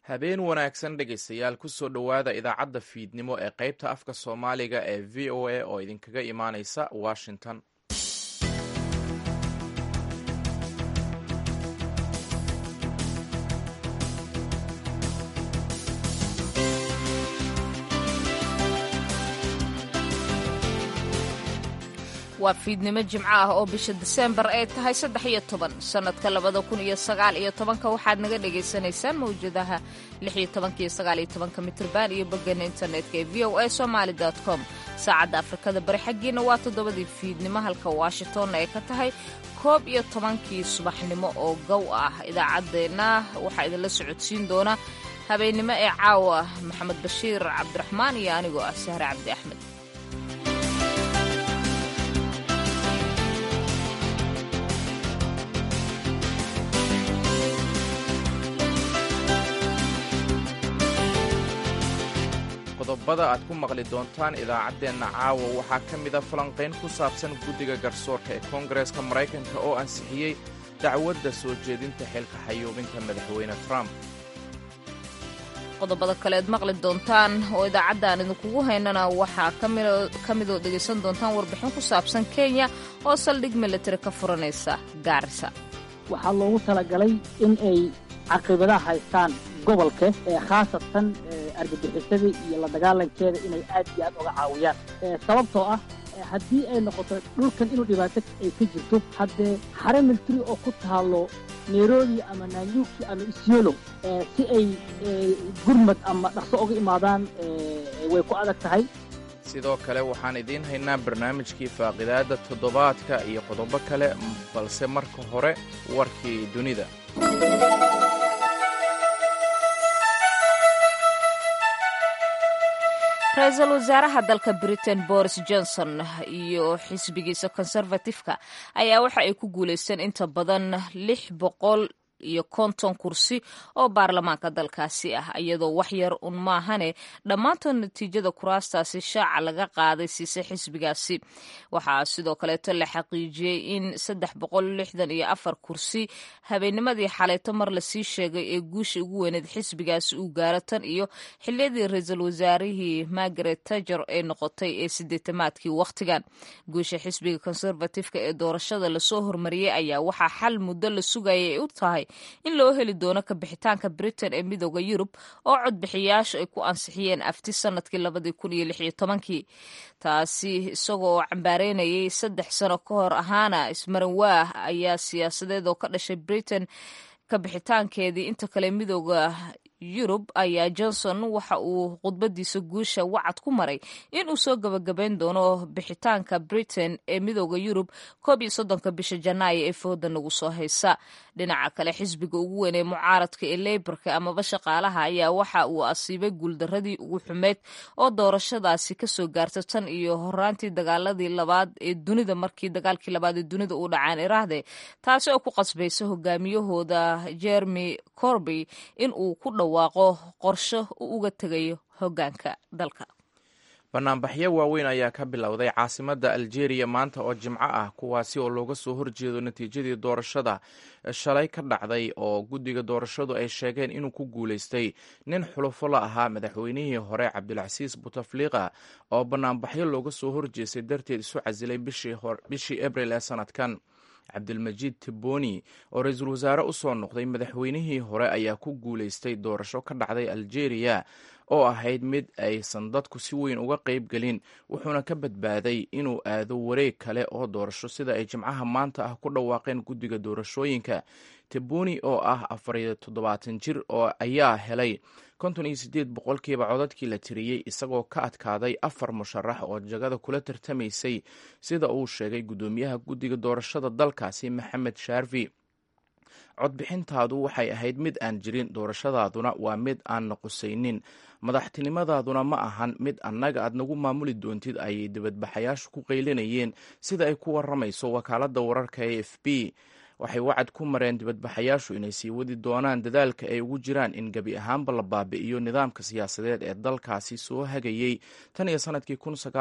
habeen wanaagsan dhegaystayaal kusoo dhowaada idaacadda fiidnimo ee qaybta afka soomaaliga ee v o a oo idinkaga imaaneysa washington waa fiidnimo jimco ah oo bisha diseembar ay tahay saddex iyo toban sannadka labada kun iyo sagaal iyo tobanka waxaad naga dhagaysanaysaan mawjadaha lix iyo tobanka iyo sagaal iyo tobanka mitrban iyo boggeena internetka ee v o a somaali com saacadda afrikada bari xaggiina waa toddobadii fiidnimo halka washingtonna ay ka tahay koob iyo tobankii subaxnimo oo gow ah idaacaddeenna waxaa idinla socodsiin doona habeennimo ee caawa maxamed bashiir cabdiraxmaan iyo anigoo ah sahre cabdi axmed qodobada aad ku maqli doontaan idaacaddeenna caawa waxaa ka mida falanqayn ku saabsan guddiga garsoorka ee koongareeska maraykanka oo ansixiyey dacwadda soo jeedinta xilka xayuubinta madaxweyne trump qodobada kale aad maqli doontaan oo idaacaddan idinkugu haynana waxaa ka midoo dhegaysan doontaan warbixin ku saabsan kenya oo saldhig militari ka furanaysa gaarisa waxaa loogu talagalay in ay caqibadaha haystaan gobolka ee khaasatan argagixisada iyo la dagaalankeeda inay aad iyo aad uga caawiyaan sababtoo ah haddii ay noqoto dhulkan inuu dhibaato ay ka jirto haddee xare militari oo ku taalo nairobi ama nanyuki ama isyolo si ay gurmad ama dhaqso uga imaadaan way ku adag tahay sidoo kale waxaan idiin haynaa barnaamijkii faaqidaadda toddobaadka iyo qodobo kale balse marka hore warkii dunida ra-iisul wasaaraha dalka britain boris johnson iyo xisbigiisa conservatifka ayaa waxa ay ku guulaysteen inta badan lix boqol iyo konton kursi oo baarlamaanka dalkaasi ah iyadoo wax yar un maahane dhammaantood natiijada kuraastaasi shaaca laga qaaday siise xisbigaasi waxaa sidoo kaleeto la xaqiijiyey in saddex boqol lixdan iyo afar kursi habeennimadii xaleeto mar lasii sheegay ee guusha ugu weyneed xisbigaasi uu gaaro tan iyo xiliyadii ra-iisul wasaarihii margaret tajer ee noqotay ee sideetamaadkii wakhtigan guusha xisbiga conservatifka ee doorashada lasoo hormariyey ayaa waxaa xal muddo la sugayay ay u tahay in loo heli doono kabixitaanka britain ee midooda yurub oo codbixiyaashu ay ku ansixiyeen afti sanadkii labadii kun iyo lix iyo tobankii taasi isagoo cambaareynayay saddex sano ka hor ahaana ismaran waah ayaa siyaasadeed oo ka dhashay britain kabixitaankeedii inta kale midooda yurub ayaa johnson waxa uu khudbadiisa guusha wacad ku maray in uu soo gabagabayn doono bixitaanka britain ee midooda yurub koob iyo soddonka bisha janaayo ee fooda nagu soo haysa dhinaca kale xisbiga ugu weyn ee mucaaradka ee leyborka amaba shaqaalaha ayaa waxa uu asiibay guuldaradii ugu xumeyd oo doorashadaasi kasoo gaarta tan iyo horaantii dagaaladii labaad ee dunida markii dagaalkii labaad ee dunida uu dhacaan iraahde taasi oo ku qasbaysa hogaamiyahooda jeremy corby in uu ku dhawaaqo qorsho uu uga tegayo hogaanka dalka banaanbaxyo waaweyn ayaa ka bilowday caasimadda aljeeriya maanta oo jimco ah kuwaasi oo looga soo horjeedo natiijadii doorashada shalay ka dhacday oo guddiga doorashadu ay sheegeen inuu ku guulaystay nin xulufo la ahaa madaxweynihii hore cabdilcasiis butafliqa oo banaanbaxyo looga soo horjeestay darteed isu casilay bishii abril ee sanadkan cabdilmajiid tiboni oo ra-iisul wasaare u soo noqday madaxweynihii hore ayaa ku guulaystay doorasho ka dhacday aljeeriya oo ahayd mid aysan dadku si weyn uga qayb gelin wuxuuna ka badbaaday inuu aado wareeg kale oo doorasho sida ay jimcaha maanta ah ku dhawaaqeen guddiga doorashooyinka tiboni oo ah afariyo toddobaatan jir oo ayaa helay konton iyo siddeed boqolkiiba codadkii la tiriyey isagoo ka adkaaday afar musharax oo jagada kula tartamaysay sida uu sheegay guddoomiyaha guddiga doorashada dalkaasi maxamed shaarfi codbixintaadu waxay ahayd mid aan jirin doorashadaaduna waa mid aan naqusaynin madaxtinimadaaduna ma ahan mid annaga aad nagu maamuli doontid ayay dibadbaxayaashu ku qaylinayeen sida ay ku waramayso wakaaladda wararka e f b waxay wacad ku mareen dibadbaxayaashu inay sii wadi doonaan dadaalka ay ugu jiraan in gebi ahaanba la baabi'iyo nidaamka siyaasadeed ee dalkaasi soo hagayey tan iyo sanadkii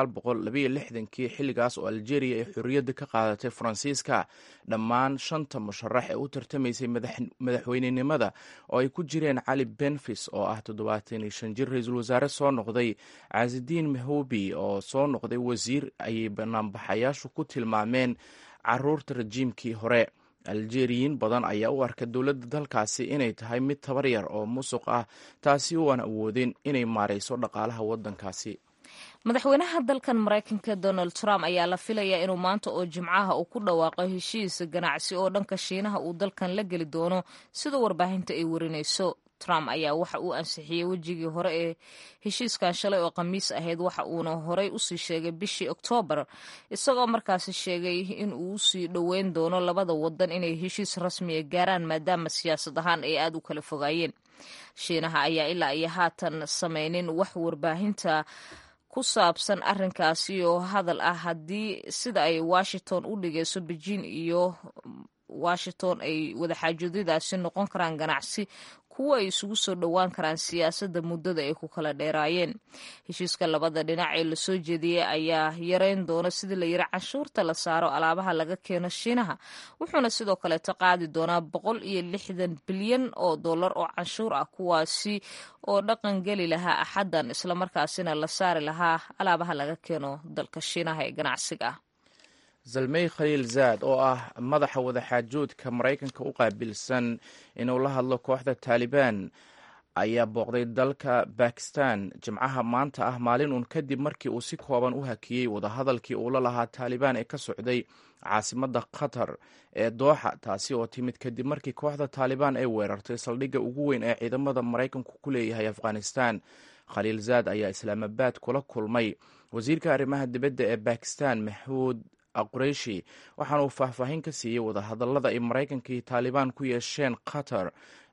kii xilligaas oo aljeeriya ay xorriyadda ka qaadatay faransiiska dhammaan shanta musharax ee u tartamaysay madaxweynenimada oo ay ku jireen cali benfis oo ah toddobaatan iyo shan jir ra-iisul wasaare soo noqday casidiin mahobi oo soo noqday wasiir ayay banaanbaxayaashu ku tilmaameen caruurta rajiimkii hore aljeeriyiin badan ayaa u arka dowladda dalkaasi inay tahay mid tabar yar oo musuq ah taasi oo aan awoodin inay maarayso dhaqaalaha waddankaasi madaxweynaha dalkan maraykanka donald trump ayaa la filayaa inuu maanta oo jimcaha uu ku dhawaaqo heshiis ganacsi oo dhanka shiinaha uu dalkan la geli doono sida warbaahinta ay warinayso trump ayaa waxa uu ansixiyey wejigii hore ee heshiiskan shalay oo khamiis ahayd waxa uuna horey usii sheegay bishii oktoobar isagoo markaasi sheegay in uu usii dhoweyn doono labada wadan inay heshiis rasmiya gaaraan maadaama siyaasad ahaan ay aada u kala fogaayeen shiinaha ayaa ilaa iyo haatan samaynin wax warbaahinta ku saabsan arrinkaasi oo hadal ah haddii sida ay washington u dhigayso beijing iyo washington ay wadaxaajoodadaasi noqon karaan ganacsi kuwa ay isugu soo dhowaan karaan siyaasadda muddada ay ku kala dheeraayeen heshiiska labada dhinac ee lasoo jeediyey ayaa yareyn doona sidii la yiri canshuurta la saaro alaabaha laga keeno shiinaha wuxuuna sidoo kaleeto qaadi doonaa boqol iyo lixdan bilyan oo dollar oo canshuur ah kuwaasi oo dhaqan geli lahaa axaddan islamarkaasina la saari lahaa alaabaha laga keeno dalka shiinaha ee ganacsiga ah zalmey khaliil zaad oo ah madaxa wadaxaajoodka maraykanka u qaabilsan inuu la hadlo kooxda taalibaan ayaa booqday dalka bakistan jimcaha maanta ah maalin uun kadib markii uu si kooban u hakiyey wadahadalkii uu la lahaa taalibaan ee ka socday caasimadda qatar ee dooxa taasi oo timid kadib markii kooxda taalibaan ay weerartay saldhigga ugu weyn ee ciidamada maraykanku ku leeyahay afghanistan khaliil zaad ayaa islaamabaad kula kulmay wasiirka arrimaha dibadda ee bakistan maxuud qureyshi waxaana uu faahfaahin ka siiyey wadahadallada ay maraykanka iyo taalibaan ku yeesheen qatar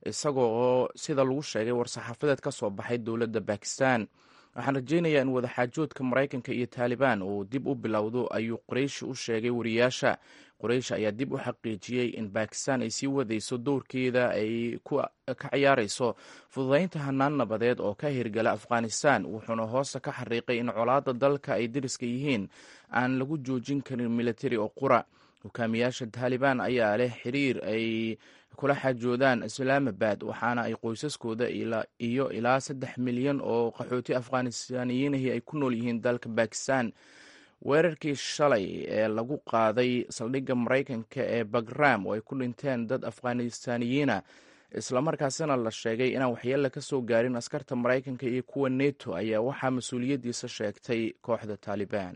isagoo sida lagu sheegay war-saxaafadeed ka soo baxay dowladda bakistan waxaan rajeynayaa in wadaxaajoodka maraykanka iyo taalibaan uu dib u bilowdo ayuu qureyshi u sheegay wariyaasha qureyshi ayaa dib u xaqiijiyey in bakistan ay sii wadayso dowrkeeda ay ka ciyaarayso fududaynta hanaan nabadeed oo ka hirgala afghanistan wuxuuna hoosta ka xariiqay in colaadda dalka ay dariska yihiin aan lagu joojin karin militari oo qura hogaamiyaasha taalibaan ayaa leh xiriir ay kula xaajoodaan islaamabad waxaana ay qoysaskooda iyo ilaa saddex milyan oo qaxooti afghanistaaniyiinahii ay ku nool yihiin dalka bakistan weerarkii shalay ee lagu qaaday saldhigga maraykanka ee bagram oo ay ku dhinteen dad afghanistaaniyiina islamarkaasina la sheegay inaan waxyeella ka soo gaarin askarta maraykanka iyo kuwa neto ayaa waxaa mas-uuliyaddiisa sheegtay kooxda taalibaan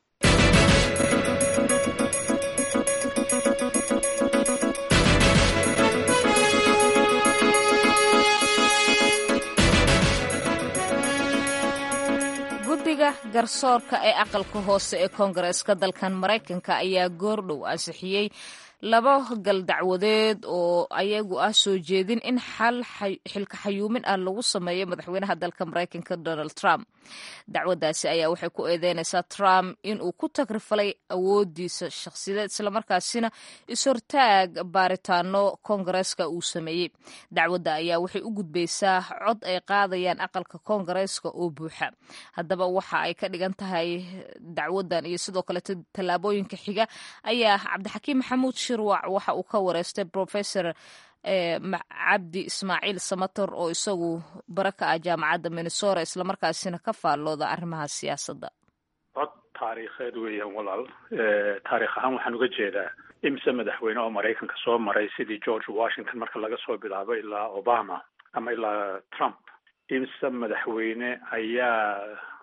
guddiga garsoorka ee aqalka hoose ee koongareeska dalkan maraykanka ayaa goordhow ansixiyey laba gal dacwadeed oo ayagu ah soo jeedin in xal xilka xayuumin ah lagu sameeyo madaxweynaha dalka maraykanka donald trump dacwaddaasi ayaa waxay ku eedeynaysaa trump inuu ku tagrifalay awoodiisa shakhsiyadeed islamarkaasina is-hortaag baaritaano koongareeska uu sameeyey dacwadda ayaa waxay u gudbaysaa cod ay qaadayaan aqalka koongareeska oo buuxa haddaba waxa ay ka dhigan tahay dacwaddan iyo sidoo kaleeto tallaabooyinka xiga ayaa cabdixakiim maxamuud shirwac waxa uu ka wareystay professor cabdi ismaaciil samator oo isagu bara ka ah jaamacadda minnesota islamarkaasina ka faallooda arrimaha siyaasadda cod taariikheed weeyaan walaal taarikh ahaan waxaan uga jeedaa imse madaxweyne oo maraykanka soo maray sidii george washington marka laga soo bilaabo ilaa obama ama ilaa trump imse madaxweyne ayaa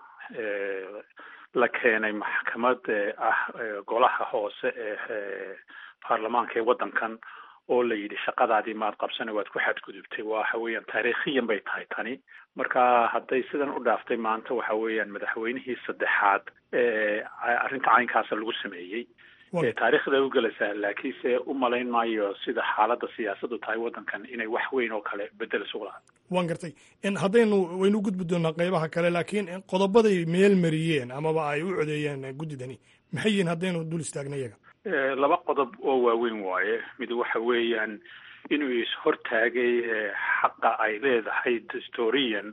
la keenay maxkamad ah golaha hoose ee baarlamaanka ee waddankan oo la yidhi shaqadaadii maad qabsana waad ku xadgudubtay waxa weeyaan taariikhiyan bay tahay tani marka hadday sidan u dhaaftay maanta waxa weeyaan madaxweynihii saddexaad ee arrinta caynkaasa lagu sameeyey taariikhda u gelaysaa laakiinse u malayn maayo sida xaaladda siyaasaddu tahay waddankan inay wax weyn oo kale bedel isugu lahaa waan gartay haddaynu waynu gudbi doonaa qaybaha kale laakiin qodobaday meel mariyeen amaba ay u codeeyeen guddidani maxay yihiin haddaynu dul istaagna iyaga laba qodob oo waaweyn waaye mid waxa weeyaan inuu is-hortaagay xaqa ay leedahay dastooriyan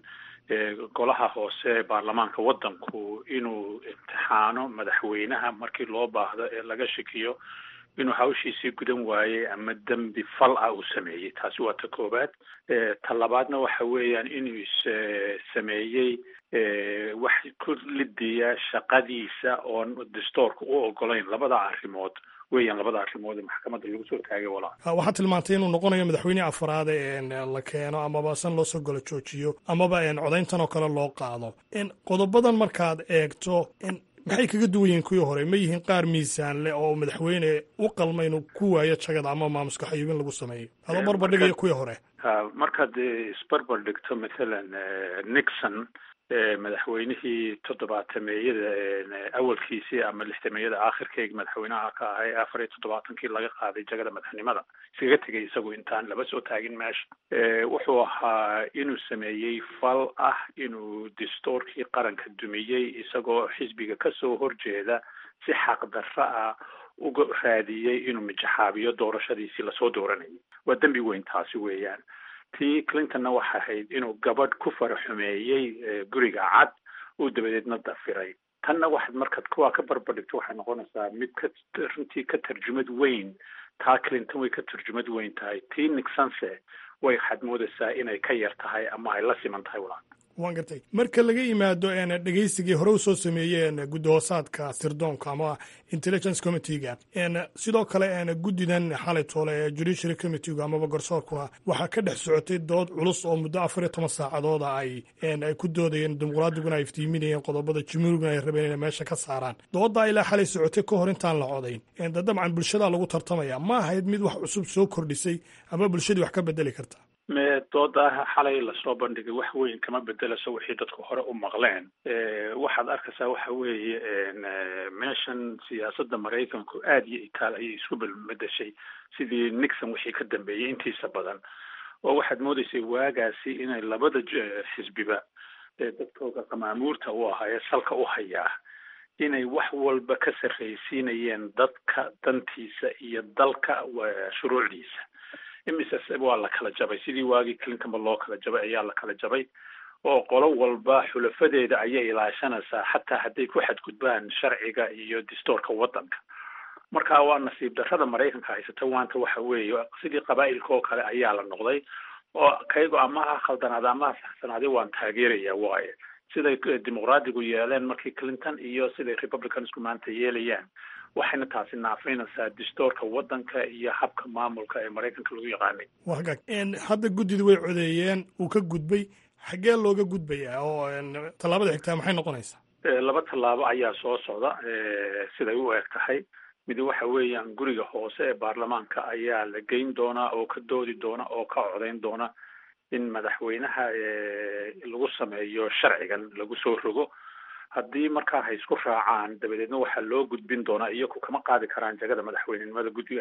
golaha hoose ee baarlamaanka waddanku inuu imtixaano madaxweynaha markii loo baahdo ee laga shakiyo inuu hawshiisii gudan waayey ama dembi fal ah uu sameeyey taasi waa ta koowaad ta labaadna waxa weeyaan inuu is sameeyey wax ku lidiya shaqadiisa oon dastoorka u ogolayn labada arrimood weeyaan labada arrimood ee maxkamadda lagu soo taagay walaa waxaad tilmaantay inuu noqonayo madaxweyne afraad ee la keeno amaba san loosoo golo joojiyo amaba codayntan oo kale loo qaado qodobadan markaad eegto maxay kaga duwan yihiin kuwii hore ma yihiin qaar miisaan leh oo madaxweyne u qalma inuu ku waayo jagada ama maamuska xayuubin lagu sameeyo adoo barbardhigayo kuwii hore markaad isbarbar dhigto mathalan nixon madaxweynihii toddobaatameyada awalkiisii ama lixtameeyada aakhirkeegi madaxweynaha ka ahay afar iyo toddobaatankii laga qaaday jagada madaxnimada iskaga tegay isagu intaan laba soo taagin meesha wuxuu ahaa inuu sameeyey fal ah inuu dastoorkii qaranka dumiyey isagoo xisbiga kasoo horjeeda si xaqdarro ah uga raadiyey inuu mijaxaabiyo doorashadiisii lasoo dooranayay waa dembi weyn taasi weeyaan tii clintonna waxa ahayd inuu gabadh ku faraxumeeyey guriga cad uu dabadeedna dafiray tanna waxaad markaad kuwaa ka barbardhigto waxay noqonaysaa mid ka runtii ka tarjumad weyn taa clinton way ka tarjumad weyn tahay tii nixonse way waxaad moodaysaa inay ka yar tahay ama ay la siman tahay walaa waan gartay marka laga yimaado dhegeysigii hore u soo sameeyeen guddahoosaadka sirdoonka ama intelligence committeega sidoo kale guddidan xalay toole ee judiciary committeega amaba garsoorkuna waxaa ka dhex socotay dood culus oo muddo afar iyo toban saacadooda ay ay ku doodayeen dimuqraadiguna ay iftiiminayeen qodobada jumhuuriguna ay rabeen inay meesha ka saaraan dooddaa ilaa xalay socotay ka hor intaan la codayn dabcan bulshadaa lagu tartamaya ma ahayd mid wax cusub soo kordhisay ama bulshadii wax ka bedeli karta me dooda xalay lasoo bandhigay wax weyn kama bedelaso wixii dadku hore u maqleen waxaad arkaysaa waxa weeye meeshan siyaasadda maraykanku aada iyo itaal ayay isku bedeshay sidii nixon wixii ka dambeeyey intiisa badan oo waxaad moodaysay waagaasi inay labada xisbiba dadkooda qamaamuurta u ahaa ee salka u hayaa inay wax walba ka sarraysiinayeen dadka dantiisa iyo dalka shuruucdiisa imise waa la kala jabay sidii waagii clintonba loo kala jabay ayaa la kala jabay oo qolo walba xulafadeeda ayay ilaashanaysaa xataa hadday ku xadgudbaan sharciga iyo dastoorka waddanka marka waa nasiib darrada maraykanka haysata waanta waxa weeye sidii qabaa'ilka oo kale ayaa la noqday oo kaygo ama ha khaldanaada ama ha saxsanaada waan taageeraya waaye siday dimuqraadigu yeeleen markii clinton iyo siday republicansku maanta yeelayaan waxayna taasi naafinaysaa dastoorka waddanka iyo habka maamulka ee maraykanka lagu yaqaanay waa hagaag hadda guddida way codeeyeen uu ka gudbay xaggee looga gudbayaa oo tallaabada xigtaa maxay noqonaysaa laba tallaabo ayaa soo socda siday u eg tahay mid waxa weeyaan guriga hoose ee baarlamaanka ayaa la geyn doonaa oo ka doodi doona oo ka codayn doona in madaxweynaha lagu sameeyo sharcigan lagu soo rogo haddii markaa hay isku raacaan dabadeedna waxaa loo gudbin doonaa iyaku kama qaadi karaan jagada madaxweynenimada guddiga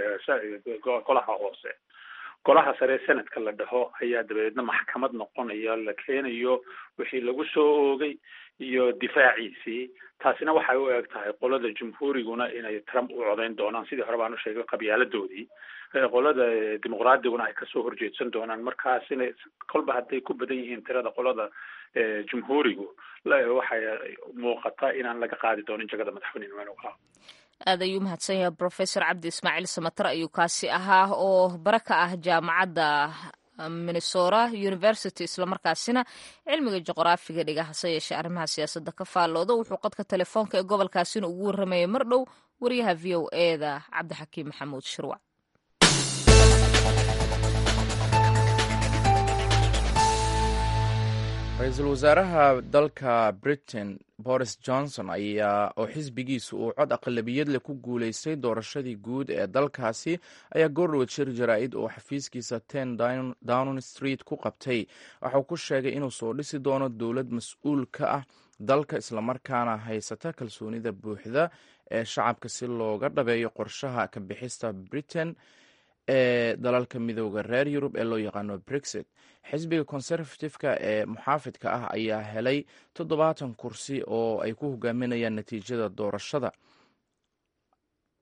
golaha hoose golaha sare senadka la dhaho ayaa dabadeedna maxkamad noqonaya la keenayo wixii lagu soo oogay iyo difaaciisii taasina waxay u eg tahay qolada jumhuuriguna inay trump u codayn doonaan sidii hore baan u sheegay qabyaaladoodii qolada dimuqraadiguna ay kasoo horjeedsan doonaan markaas inay kolba hadday ku badan yihiin tirada qolada jumhuurigu waxay muuqataa inaan laga qaadi doonin jagada madaxweynenimada aad ayuu mahadsan yahay professor cabdi ismaaciil samatar ayuu kaasi ahaa oo bara ka ah jaamacadda minnesota university islamarkaasina cilmiga juqraafiga dhiga hase yeeshee arrimaha siyaasadda ka faallooda wuxuu qadka telefoonka ee gobolkaasina ugu warramayay mar dhow wariyaha v o eda cabdixakiim maxamuud shirwac ra-iisul wasaaraha dalka britain boris johnson ayaa oo xisbigiisu uu cod aqlabiyad leh ku guuleystay doorashadii guud ee dalkaasi ayaa goordhoweed shir jaraa-id oo xafiiskiisa ten downing street ku qabtay waxauu ku sheegay inuu soo dhisi doono dowlad mas-uul ka ah dalka islamarkaana haysata kalsoonida buuxda ee shacabka si looga dhabeeyo qorshaha ka bixista britain ee dalalka midooda reer yurub ee loo yaqaano brexit xisbiga conservative-ka ee muxaafidka ah ayaa helay toddobaatan kursi oo ay ku hogaaminayaan natiijada doorashada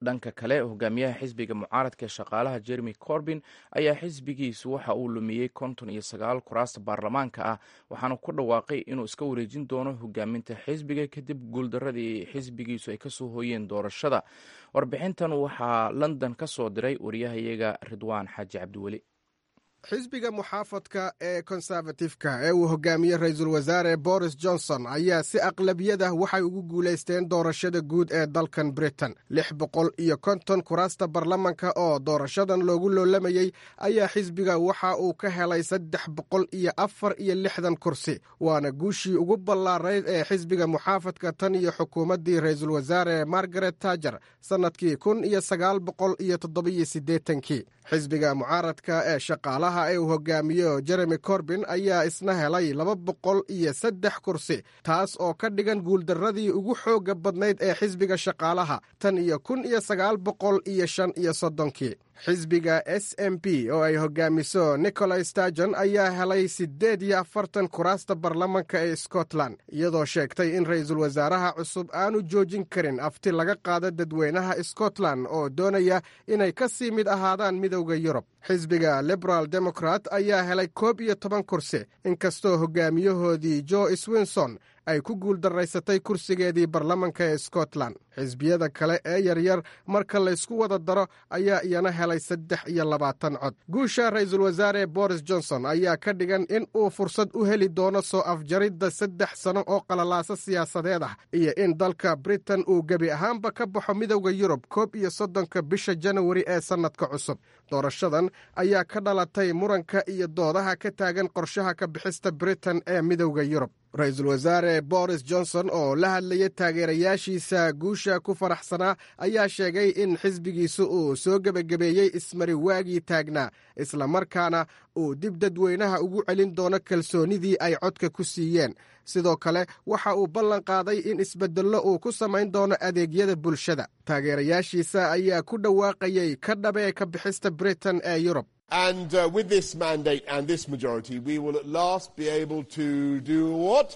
dhanka kale hogaamiyaha xisbiga mucaaradka ee shaqaalaha jeremy corbin ayaa xisbigiisu waxa uu lumiyey konton iyo sagaal kuraasta baarlamaanka ah waxaana ku dhawaaqay inuu iska wareejin doono hogaaminta xisbiga kadib guuldaradii xisbigiisu ay kasoo hooyeen doorashada warbixintan waxaa london ka soo diray wariyahayaga ridwaan xaaji cabdiweli xisbiga muxaafadka ee konservatifka ee uu hogaamiye ra-iisul wasaare boris johnson ayaa si aqlabiyada waxay ugu guulaysteen doorashada guud ee dalkan britain lix boqol iyo konton kuraasta baarlamanka oo doorashadan loogu loolamayey ayaa xisbiga waxa uu ka helay saddex boqol iyo afar iyo lixdan kursi waana guushii ugu ballaarayd ee xisbiga muxaafadka tan iyo xukuumaddii ra-iisul wasaare margaret tajer sannadkii kun iyo sagaal boqol iyo toddobiyo siddeetankii xisbiga mucaaradka ee shaqaalaha ee uu hogaamiyo jeremy corbin ayaa isna helay laba boqol iyo saddex kursi taas oo ka dhigan guuldarradii ugu xoogga badnayd ee xisbiga shaqaalaha tan iyo kun iyo sagaal boqol iyo shan iyo soddonkii xisbiga s m p oo ay hogaamiso nicolai starjon ayaa helay siddeed iyo afartan kuraasta baarlamanka ee scotland iyadoo sheegtay in ra-iisul wasaaraha cusub aanu joojin karin afti laga qaado dadweynaha scotland oo doonaya inay ka sii mid ahaadaan midowda yurub xisbiga liberal democrat ayaa helay koob iyo toban kursi inkastoo hogaamiyahoodii jo swinson ay ku guuldaraysatay kursigeedii baarlamanka ee scotland xisbiyada kale ee yaryar marka laysku wada daro ayaa iyana helay saddex iyo labaatan cod guusha ra-iisul wasaare boris johnson ayaa ka dhigan in uu fursad u heli doono soo afjaridda saddex sano oo qalalaaso siyaasadeed ah iyo in dalka britain uu gebi ahaanba ka baxo midowda yurub koob iyo soddonka bisha janawari ee sannadka cusub doorashadan ayaa ka dhalatay muranka iyo doodaha ka taagan qorshaha ka bixista britain ee midowda yurub ra-iisul wasaare boris johnson oo la hadlayay taageerayaashiisa guusha ku faraxsanaa ayaa sheegay in xisbigiisu uu soo gebagabeeyey ismari waagii taagnaa islamarkaana uu dib dadweynaha ugu celin doono kalsoonidii ay codka ku siiyeen sidoo kale waxa uu ballan qaaday in isbeddello uu ku samayn doono adeegyada bulshada taageerayaashiisa ayaa ku dhawaaqayay ka dhabee ka bixista britain ee yurub And uh, with this mandate and this majority, we will at last be able to do what?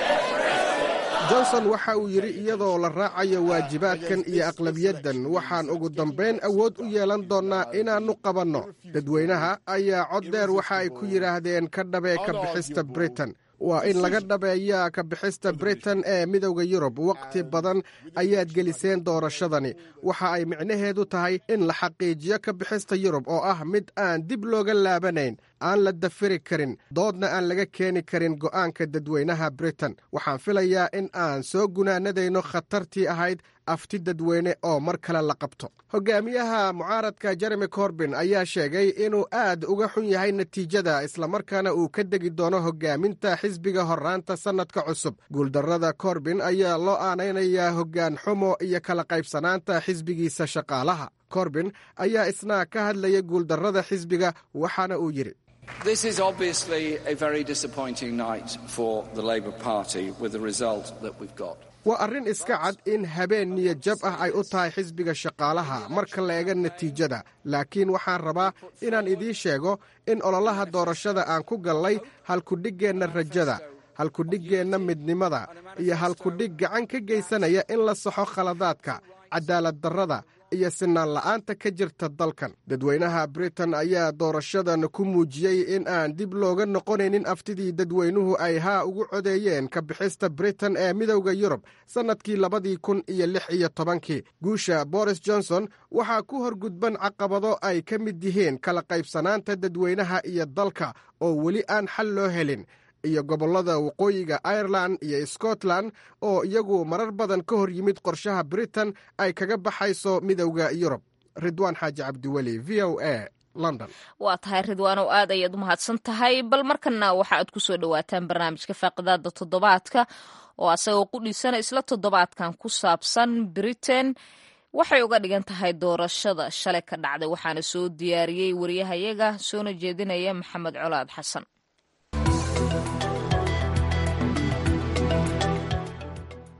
johnson waxa uu yidhi iyadoo la raacayo waajibaadkan iyo aqlabiyaddan waxaan ugu dambayn awood u yeelan doonnaa inaannu qabanno dadweynaha ayaa cod dheer waxa ay ku yidhaahdeen ka dhabee ka bixista britain waa in laga dhabeeyaa ka bixista britain ee midowda yurub wakhti badan ayaad geliseen doorashadani waxa ay micnaheedu tahay in la xaqiijiyo ka bixista yurub oo ah mid aan dib looga laabanayn aan la dafiri karin doodna aan laga keeni karin go'aanka dadweynaha britain waxaan filayaa in aan soo gunaanadayno khatartii ahayd afti dadweyne oo mar kale la qabto hogaamiyaha mucaaradka jeremy corbin ayaa sheegay inuu aad uga xun yahay natiijada islamarkaana uu ka degi doono hogaaminta xisbiga horraanta sannadka cusub guuldarrada corbin ayaa loo aanaynayaa hoggaan xumo iyo kala qaybsanaanta xisbigiisa shaqaalaha corbin ayaa isna ka hadlayay guuldarrada xisbiga waxaana uu yidhi This is obviously a very disappointing night for the Labour Party with the result that we've got. waa arrin iska cad in habeen niyad jab ah ay u tahay xisbiga shaqaalaha marka la eega natiijada laakiin waxaan rabaa inaan idiin sheego in ololaha doorashada aan ku gallay halkudhiggeenna rajada halkudhiggeenna midnimada iyo halkudhig gacan ka geysanaya in la saxo khaladaadka cadaalad darrada iyo sinaan la'aanta ka jirta dalkan dadweynaha britain ayaa doorashadan ku muujiyey in aan dib looga noqonaynin aftidii dadweynuhu ay haa ugu codeeyeen ka bixista britain ee midowda yurub sannadkii labadii kun iyo lix iyo tobankii guusha boris johnson waxaa ku horgudban caqabado ay ka mid yihiin kala qaybsanaanta dadweynaha iyo dalka oo weli aan xal loo helin iyo gobollada waqooyiga irelan iyo scotland oo iyagu marar badan ka hor yimid qorshaha britain ay kaga baxayso midowda yurub ridwaan xaaji cabdiweli v o a london waa tahay ridwaanow aad ayaad u mahadsan tahay bal markana waxa aad ku soo dhowaataan barnaamijka faaqidaada toddobaadka oo asagoo ku dhiisana isla toddobaadkan ku saabsan britain waxay uga dhigan tahay doorashada shalay ka dhacday waxaana soo diyaariyey wariyahayaga soona jeedinaya maxamed colaad xasan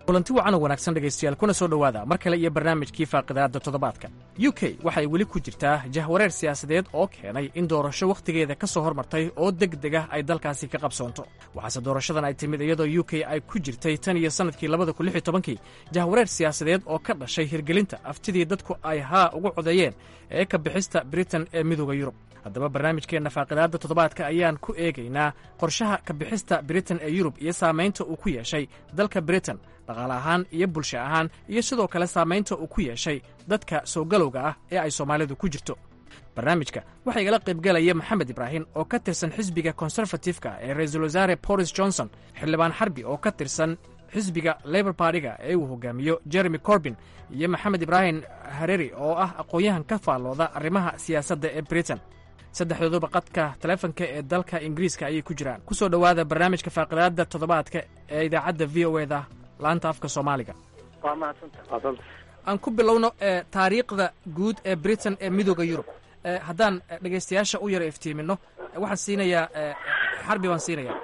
kulanti wacan oo wanaagsan dhegaystayaal kuna soo dhowaada mar kale iyo barnaamijkii faaqidaadda toddobaadka u k waxay weli ku jirtaa jahwareer siyaasadeed oo keenay in doorasho wakhtigeeda ka soo hormartay oo deg deg ah ay dalkaasi ka qabsoonto waxaase doorashadan ay timid iyadoo u k ay ku jirtay tan iyo sannadkii labada kun lix iyo tobankii jahwareer siyaasadeed oo ka dhashay hirgelinta aftidii dadku ay haa ugu codeeyeen ee ka bixista britain ee midooda yurub haddaba barnaamijkeenna faaqidaadda toddobaadka ayaan ku eegaynaa qorshaha ka bixista britain ee yurub iyo saamaynta uu ku yeeshay dalka britain dhaqaale ahaan iyo bulsho ahaan iyo sidoo kale saamaynta uu ku yeeshay dadka soo galowga ah ee ay soomaalidu ku jirto barnaamijka waxaa igala qaybgalaya maxamed ibraahim oo ka tirsan xisbiga konserfatifka ee ra-iisul wasaare boris johnson xildhibaan xarbi oo ka tirsan xisbiga labor bartiga ee uu hogaamiyo jeremy corbin iyo maxamed ibraahim hareri oo ah aqoon-yahan ka faallooda arrimaha siyaasadda ee britain saddexdooduba qadka taleefonka ee dalka ingiriiska ayay ku jiraan ku soo dhowaada barnaamijka faaqidaadda toddobaadka ee idaacadda v o eda laanta afka soomaaliga aan ku bilowno taariikhda guud ee britain ee midooda yurub haddaan dhegaystayaasha u yara iftiimino waxaan siinayaa xarbi baan siinayaa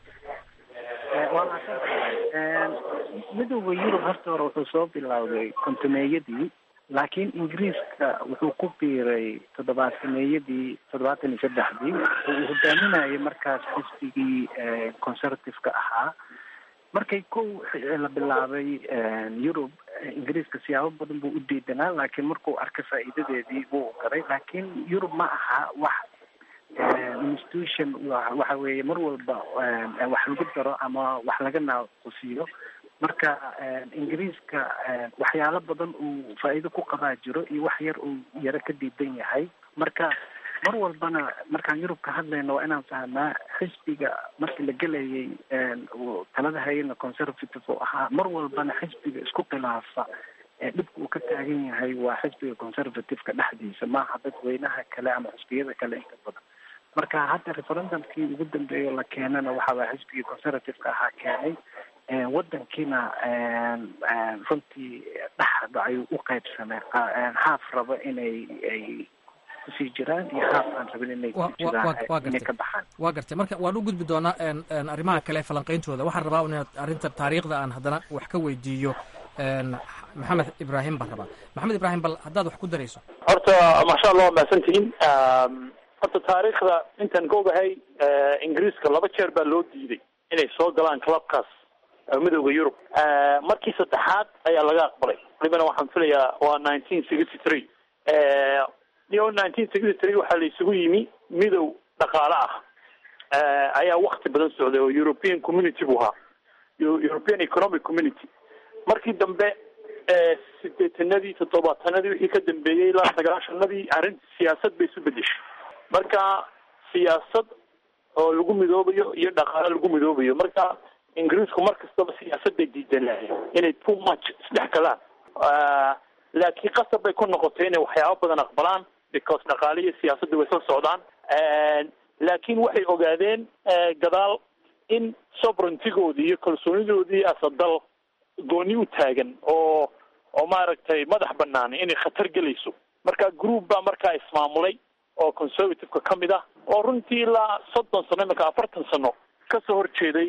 midooda yurub horta hore wuxuu soo bilowday kontumeeyadii laakiin ingiriiska wuxuu ku biiray toddobaataneyadii toddobaatan iyo saddexdii oo uu hogaaminayay markaas xisbigii conservative-ka ahaa markay kow la bilaabay yurub ingiriiska siyaabo badan buu u diidanaa laakiin markuu arkay faa'iidadeedii wuu garay laakiin yurub ma aha wax institution waxa weeye mar walba wax lagu daro ama wax laga naaqusiyo marka ingiriiska waxyaalo badan uu faa'iido ku qabaa jiro iyo wax yar uu yaro ka diidan yahay marka mar walbana markaan yurub ka hadlayno waa inaan fahnaa xisbiga markii la gelayay talada hayana conservative oo ahaa mar walbana xisbiga isku khilaafa dhibka uu ka taagan yahay waa xisbiga conservative-ka dhexdiisa maaha dadweynaha kale ama xisbiyada kale inta badan marka hadda referendumkii ugu dambeeya la keenana waxa waa xisbigii conservative-ka ahaa keenay wadankiina runtii dhexda ayuu u qaybsamay haaf rabo inay ay kusii jiraan iyo haaf aan rabin inay kusii jiraan inay ka baxaan waa gartay marka waan u gudbi doonaa arrimaha kale falanqayntooda waxaan rabaa inaad arrinta taariikhda aan haddana wax ka weydiiyo maxamed ibraahim baan rabaa maxamed ibraahim bal haddaad wax ku darayso horta maasha allah waa mahadsantihiin horta taariikhda intaan ka ogahay ingiriiska laba jeer baa loo diiday inay soo galaan clubkaas midooda yurub markii saddexaad ayaa laga aqbalay walibana waxaan filayaa waa nineteen sixty three yo nineteen sixty three waxaa la isugu yimi midow dhaqaale ah ayaa wakti badan socday oo european community buu ahaa european economic community markii dambe sideetanadii toddobaatanadii wixii ka dambeeyey ilaa sagaashanadii arrinta siyaasad bay isu bedeshay marka siyaasad oo lagu midoobayo iyo dhaqaale lagu midoobayo marka ingiriisku mar kastaba siyaasad bay diidanaayen inay too much isdhex galaan laakiin qasab bay ku noqotay inay waxyaabo badan aqbalaan because dhaqaale iyo siyaasadda way soo socdaan laakiin waxay ogaadeen gadaal in sovereigntigoodii iyo kalsoonidoodii asadal gooni u taagan oo oo maaragtay madax banaan inay khatar gelayso marka group baa markaa ismaamulay oo conservative-ka ka mid ah oo runtii ilaa soddon sano imanka afartan sano kasoo horjeeday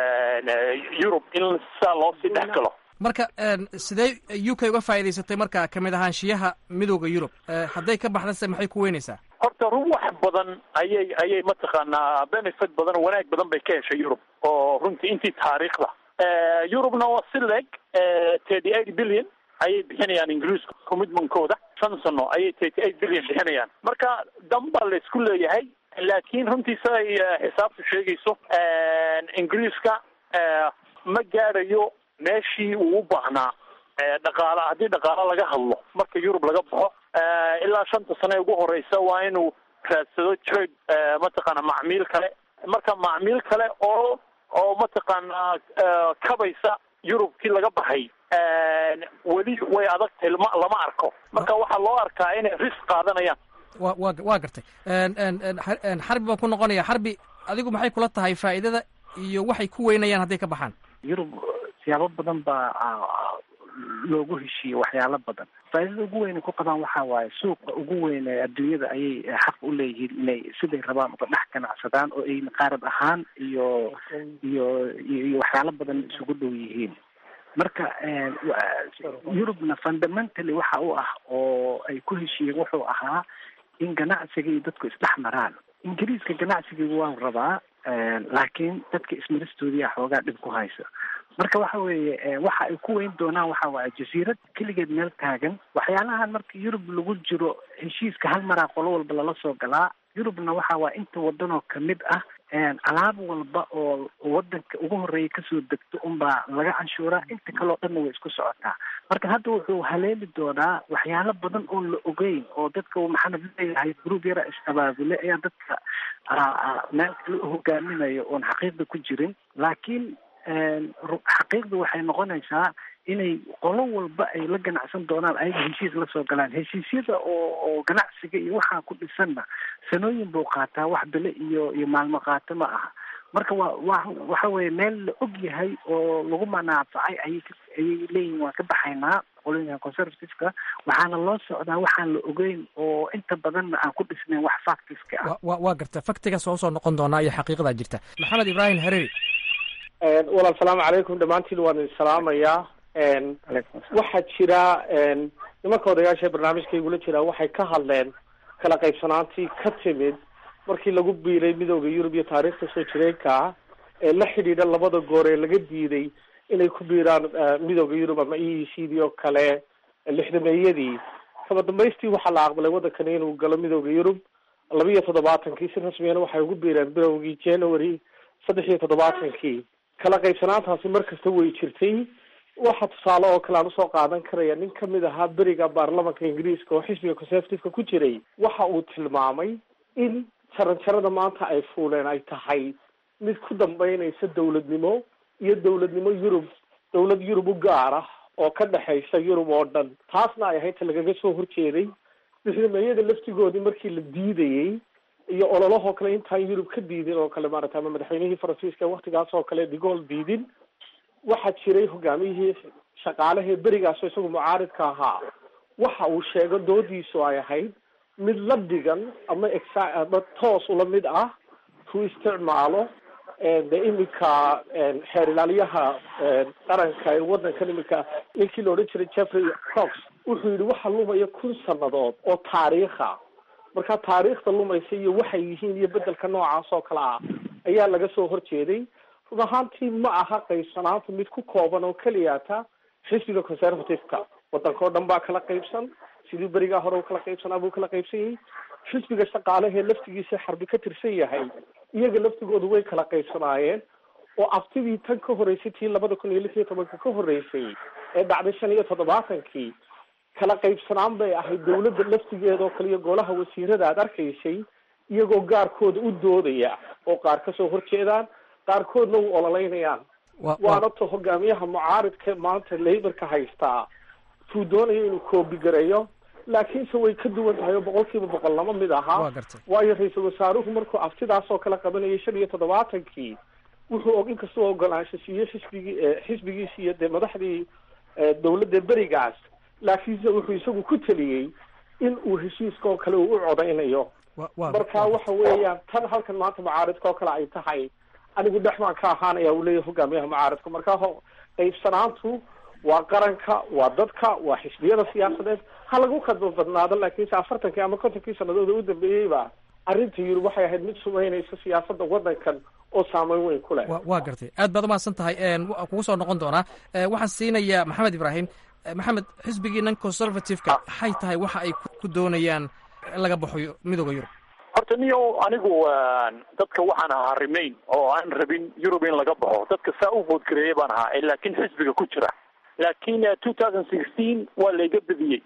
yurub in saa loo sii dhex galo marka sidee u k uga faa'iidaysatay marka kamid ahaanshiyaha midooda yurub hadday ka baxdase maxay ku weynaysaa horta run wax badan ayay ayay mataqaanaa benefit badan oo wanaag badan bay ka heshay yurub oo runtii intii taariikhda yurubna waa si leeg thirty eight billion ayay bixinayaan ingiriisku commitmentkooda shan sano ayay thirty eight billion bixinayaan marka dan baa la isku leeyahay laakiin runtii siday xisaabtu sheegayso ingiriiska ma gaadhayo meeshii uu u baahnaa dhaqaala haddii dhaqaalo laga hadlo marka yurub laga baxo ilaa shanta sano ee ugu horeysa waa inuu raadsado trade mataqaana macmiil kale marka macmiil kale oo oo mataqaanaa kabaysa yurubkii laga baxay weli way adag tahay lama lama arko marka waxaa loo arkaa inay risk qaadanayaan wa wa waa gartay xarbi baan ku noqonaya xarbi adigu maxay kula tahay faa'iidada iyo waxay ku weynayaan hadday ka baxaan yurub siyaabo badan baa loogu heshiiyey waxyaalo badan faa'iidada ugu weyn ay ku qabaan waxa waaye suuqa ugu weyn ee adduunyada ayay xaq u leeyihiin inay siday rabaan uga dhex ganacsadaan oo ay qaarad ahaan iyo iyo iyo waxyaalo badan isugu dhow yihiin marka yurubna fundamentally waxa u ah oo ay ku heshiiyeen wuxuu ahaa in ganacsiga iyo dadku isdhex maraan ingiriiska ganacsigiiga waan rabaa laakiin dadka ismaristoodiyaa xoogaa dhib ku haysa marka waxa weeye waxa ay ku weyn doonaan waxa waaye jasiirad keligeed meel taagan waxyaalahan marka yurub lagu jiro heshiiska hal maraa qolo walba lala soo galaa yurubna waxa waa inta wadanoo kamid ah alaab walba oo wadanka ugu horeeya kasoo degto unbaa laga canshuuraa inta kaleo dhanna way isku socotaa marka hadda wuxuu haleeli doonaa waxyaalo badan oon la ogeyn oo dadka maxamed leeyahay gruub yara is-abaabule ayaa dadka meel kale u hogaaminayo oon xaqiiqda ku jirin laakiin xaqiiqda waxay noqonaysaa inay qolo walba ay la ganacsan doonaan ayaga heshiis la soo galaan heshiisyada oo oo ganacsiga iyo waxaa ku dhisanna sanooyin buu qaataa wax bile iyo iyo maalmo qaato ma aha marka waa wa waxa weeye meel la og yahay oo lagu manaafacay ayay ayay leeyihin waan ka baxaynaa qolooyinka conservativeka waxaana loo socdaa waxaan la ogeyn oo inta badanna aan ku dhisnayn wax factiska ah wa waa garta faktigaas waa usoo noqon doonaa iyo xaqiiqadaa jirta maxamed ibraahim hareeri walaal salaamu calaykum dhammaantiin waan idin salaamayaa waxaa jira nimanka odayaasha barnaamijkaygula jiraa waxay ka hadleen kala qaybsanaantii ka timid markii lagu biiray midooda yurub iyo taariikhda soo jireenka ee la xidhiidha labada goor ee laga diiday inay ku biiraan midooda yurub ama e e c d oo kale lixdameeyadii kaba dambaystii waxaa la aqbalay waddankani inuu galo midooda yurub laba iyo toddobaatankii si rasmiyana waxay ugu biireen bilowgii january saddex iyo toddobaatankii kala qaybsanaantaasi mar kasta way jirtay waxa tusaale oo kale aan usoo qaadan karaya nin kamid ahaa beriga baarlamanka ingiriiska oo xisbiga conservativeka ku jiray waxa uu tilmaamay in jaranjarada maanta ay fuuleen ay tahay mid ku dambeynaysa dawladnimo iyo dawladnimo yurub dawlad yurub u gaar ah oo ka dhexaysa yurub oo dhan taasna ay ahayd ta lagaga soo horjeeday lixdameeyada laftigoodii markii la diidayey iyo ololahoo kale intaan yurub ka diidin oo kale maarata ama madaxweynihii faransiiska waktigaas oo kale digool diidin waxaa jiray hogaamiyihii shaqaalahee berigaasoo isagu mucaaridka ahaa waxa uu sheego doodiisu ay ahayd mid la dhigan ama exa ama toos ula mid ah ku isticmaalo de iminka xeer ilaaliyaha qaranka ee waddankan iminka ninkii la odhan jiray jeffrey cox wuxuu yidhi waxa lumaya kun sanadood oo taariikha marka taariikhda lumaysa iyo waxay yihiin iyo bedelka noocaas oo kale ah ayaa laga soo horjeeday run ahaantii ma aha qaybsanaanta mid ku kooban oo keliyata xisbiga conservative-ka waddanka oo dhan baa kala qaybsan sidii berigaa hore u kala qaybsanaa buu kala qaybsan yahay xisbiga shaqaalahee laftigiisa xarbi ka tirsan yahay iyaga laftigoodu way kala qaybsanaayeen oo aftidii tan ka horreysay tii labada kun iyo lix iyo tobanka ka horreysay ee dhacday shan iyo toddobaatankii kala qaybsanaan bay ahayd dawladda laftigeeda oo kale iyo golaha wasiirada aad arkaysay iyagoo gaarkooda u doodaya oo qaar kasoo horjeedaan qaarkoodna u ololeynayaan waana to hogaamiyaha mucaaridka maanta laborka haystaa tuu doonayo inuu koobigareeyo laakiinse way ka duwan tahay oo boqol kiiba boqol lama mid aha waayo ra-iisul wasaaruhu markuu aftidaas oo kale qabanayay shan iyo toddobaatankii wuxuu og inkastoo ogolaansho siiyo xisbigii xisbigiisi iyo dee madaxdii dawladda berigaas laakiinse wuxuu isagu ku teliyey in uu heshiiska oo kale uu u codaynayo marka waxa weeyaan tan halkan maanta mucaaridka oo kale ay tahay anigu dhex baan ka ahaanaya uu leeyahay hogaamiyaha mucaaridka marka qaybsanaantu waa qaranka waa dadka waa xisbiyada siyaasadeed ha lagu kadba badnaado laakiinse afartankii ama kontonkii sanadood u dambeeyeyba arrinta yurub waxay ahayd mid sumeynaysa siyaasada waddankan oo saameyn weyn ku leh waa gartay aad baad umahadsan tahay kugu soo noqon doonaa waxaan siinayaa maxamed ibraahim maxamed xisbigiinan conservative-ka maxay tahay waxa ay ku doonayaan in laga baxo midooda yurub horta niyo anigu dadka waxaan ahaa remain oo aan rabin yurub in laga baxo dadka saa u voodgareeya baan ahaa laakiin xisbiga ku jira laakiin two thousand sixteen waa layga bediyey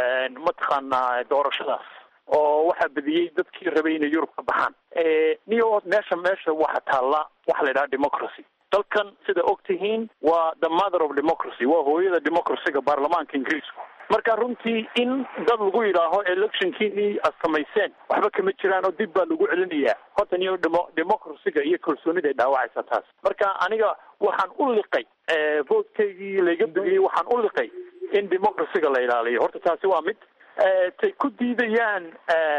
mataqaanaa doorashadaas oo waxaa bediyey dadkii rabay inay yurub ka baxaan niyo meesha meesha waxa taalla waxa la yidhaha democracy dalkan sida og tihiin waa the mother of democracy waa hooyada democracyga baarlamaanka ingiriisku marka runtii in dad lagu yidhaaho electionkiinii ad samayseen waxba kama jiraan oo dib baa lagu celinayaa horta niyo demo democracyga iyo kalsoonida ay dhaawacaysa taas marka aniga waxaan u liqay voodkaygii layga bediyey waxaan u liqay in democracyga la ilaaliyo horta taasi waa mid tay ku diidayaan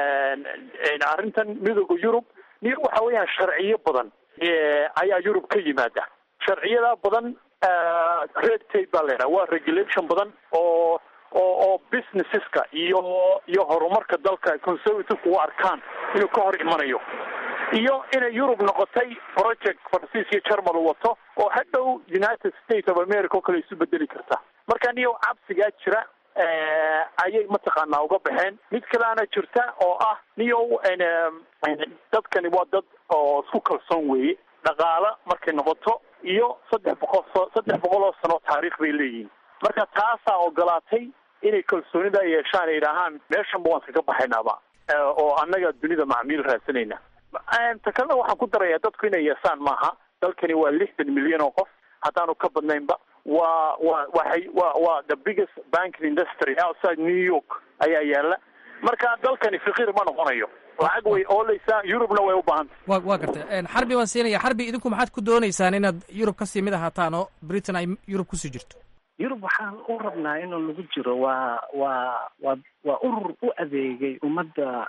arrintan midooda yurub niyo waxa weeyaan sharciyo badan ayaa yurub ka yimaada sharciyada badan red tape baa la yidhaha waa regulation badan oo oo oo businesseska iyo iyo horumarka dalka conservative u arkaan inuu ka hor imanayo iyo inay yurub noqotay project faransiis iyo german u wato oo hadhow united states of america oo kale isu bedeli karta marka niyo cabsigaa jira ayay mataqaanaa uga baxeen mid kaleana jirta oo ah niyo dadkani waa dad oo isku kalsoon weeye dhaqaalo markay noqoto iyo saddex boqol saddex boqol oo sano taariikh bay leeyihiin marka taasaa ogolaatay inay kalsoonida yeeshaan ay yidhaahaan meeshanba waan iskaga baxaynaaba oo annaga dunida macmiil raadsanayna ta kalena waxaan ku darayaa dadku inay yeesaan maaha dalkani waa lixdan milyan oo qof haddaanu ka badnaynba waa waa waxay waa waa the biggest banking industry outside new york ayaa yaala marka dalkani fakiir ma noqonayo lacag way ooleysaa yurubna way u baahantay wa waa gartay xarbi waan siinaya xarbi idinku maxaad ku dooneysaan inaad yurub kasii mid ahaataan oo britain ay yurub kusii jirto yurub waxaan u rabnaa inuu lagu jiro waa waa waa waa urur u adeegay ummadda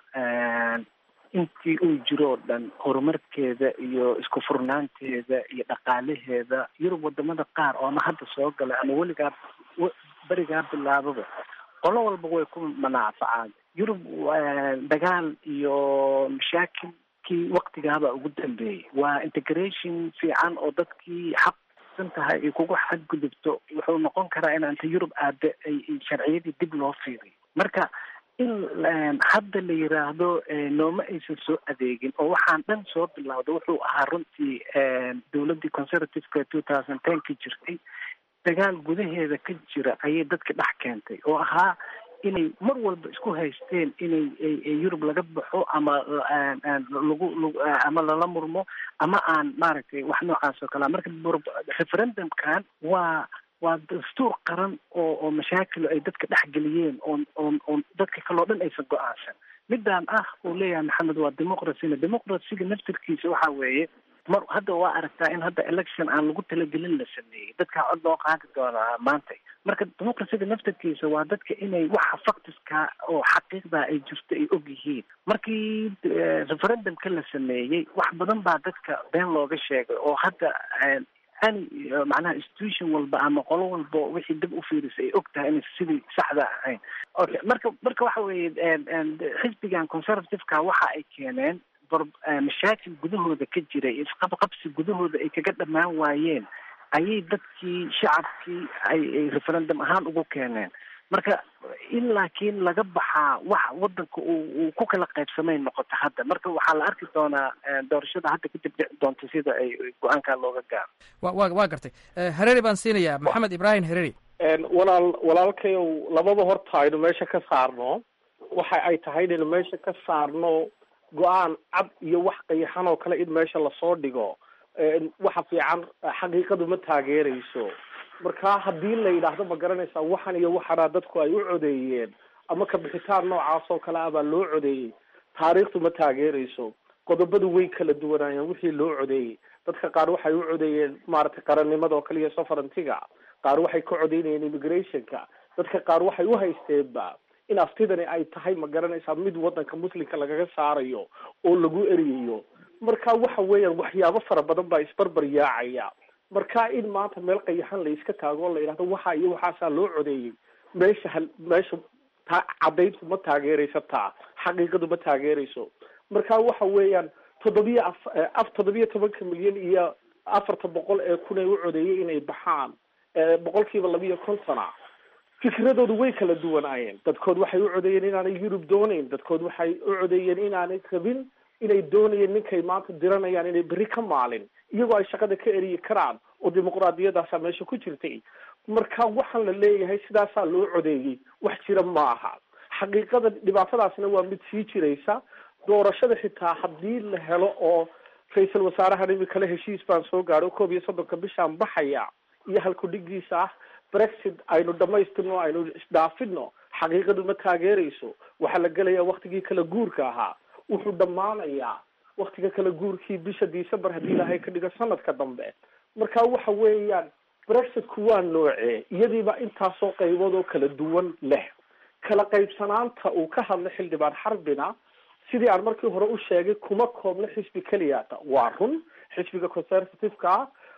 intii uu jiro oo dhan horumarkeeda iyo isku furnaanteeda iyo dhaqaalaheeda yurub wadamada qaar oo ama hadda soo galay ama weligaa berigaa bilaababa qolo walba way ku manaafacaan yurub dagaal iyo mashaakilkii waktigaaba ugu dambeeyey waa integration fiican oo dadkii xaq san tahay ay kugu xadgudubto wuxuu noqon karaa in anta yurub aada ay sharciyadii dib loo fiiriyo marka in hadda la yiraahdo nooma aysan soo adeegin oo waxaan dhan soo bilowda wuxuu ahaa runtii dowladdii conservativeka two thousand ten ka jirtay dagaal gudaheeda ka jira ayay dadka dhex keentay oo ahaa inay mar walba isku haysteen inay yurub laga baxo ama lagu ama lala murmo ama aan maaragtay wax noocaas oo kalea marka referendumkan waa waa dastuur qaran oo oo mashaakilo ay dadka dhex geliyeen oon oon oon dadka kaloo dhan aysan go-aansan midaan ah uu leeyahay maxamed waa democracyna democracyga naftirkiisa waxa weeye mar hadda waa aragtaa in hadda election aan lagu talagelin la sameeyey dadkaa cod loo qaadi doonaa maanta marka democracyga naftirkiisa waa dadka inay waxa factiska oo xaqiiqda ay jirto ay og yihiin markii referendumka la sameeyey wax badan baa dadka been looga sheegay oo hadda ani macnaha institution walba ama qolo walba wixii dib u fiirisa ay og tahay inay sidii saxda ahayn okay marka marka waxa weeye xisbigan conservativeka waxa ay keeneen mashaakil gudahooda ka jiray isqabqabsi gudahooda ay kaga dhammaan waayeen ayay dadkii shacabkii ay referendum ahaan ugu keeneen marka in laakiin laga baxaa wax wadanka uu ku kala qaybsamay noqoto hadda marka waxaa la arki doonaa doorashada hadda kadib dhici doonta sida ay go-aankaa looga gaaro wa wa waa gartay hereri baan siinayaa maxamed ibrahim hereri walaal walaalkayow labada horta aynu meesha ka saarno waxa ay tahay inaynu meesha ka saarno go-aan cad iyo wax qayaxan oo kale in meesha lasoo dhigo waxa fiican xaqiiqadu ma taageerayso marka haddii la yidhaahdo ma garanaysaa waxan iyo waxana dadku ay u codeeyeen ama kabixitaan noocaas oo kale ah baa loo codeeyey taariikhdu ma taageerayso qodobadu way kala duwanaayeen wixii loo codeeyey dadka qaar waxay u codeeyeen maaragtay qarannimada oo kale iyo sovereigntiga qaar waxay ka codeynayeen immigrationka dadka qaar waxay u haysteenba in aftidani ay tahay ma garanaysaa mid wadanka muslimka lagaga saarayo oo lagu eriyayo marka waxa weeyaan waxyaabo fara badan baa isbarbar yaacaya marka in maanta meel qayaxan la iska taago o la yidhahdo waxa iyo waxaasaa loo codeeyey meesha hal meesha ta cadayntu ma taageerayso taa xaqiiqadu ma taageerayso marka waxa weeyaan toddobiya af af toddobiya tobanka milyan iyo afarta boqol ee kun ee u codeeyay inay baxaan boqol kiiba labiiyo kontona fikradoodu way kala duwanaayeen dadkood waxay u codeeyeen inaanay yurub doonayn dadkood waxay u codeeyeen inaanay rabin inay doonayeen ninkay maanta diranayaan inay berri ka maalin iyagoo ay shaqada ka eriyi karaan oo dimuqraadiyadaasa meesha ku jirtay marka waxaan la leeyahay sidaasaa loo codeeyey wax jira ma aha xaqiiqada dhibaatadaasna waa mid sii jiraysa doorashada xitaa haddii la helo oo ra-iisul wasaarahan imikale heshiis baan soo gaadho koob iyo soddonka bishaan baxaya iyo halkudhigiisa ah brexit aynu dhamaystirno aynu isdhaafino xaqiiqadu ma taageerayso waxaa la gelayaa waktigii kala guurka ahaa wuxuu dhammaanayaa waktiga kala guurkii bisha december haddii ilaahay ka dhigo sanadka dambe marka waxa weeyaan brexitku waa noocee iyadiiba intaasoo qaybood oo kala duwan leh kala qaybsanaanta uu ka hadlay xildhibaan xarbina sidii aan markii hore u sheegay kuma koobno xisbi keliyata waa run xisbiga conservativeka ah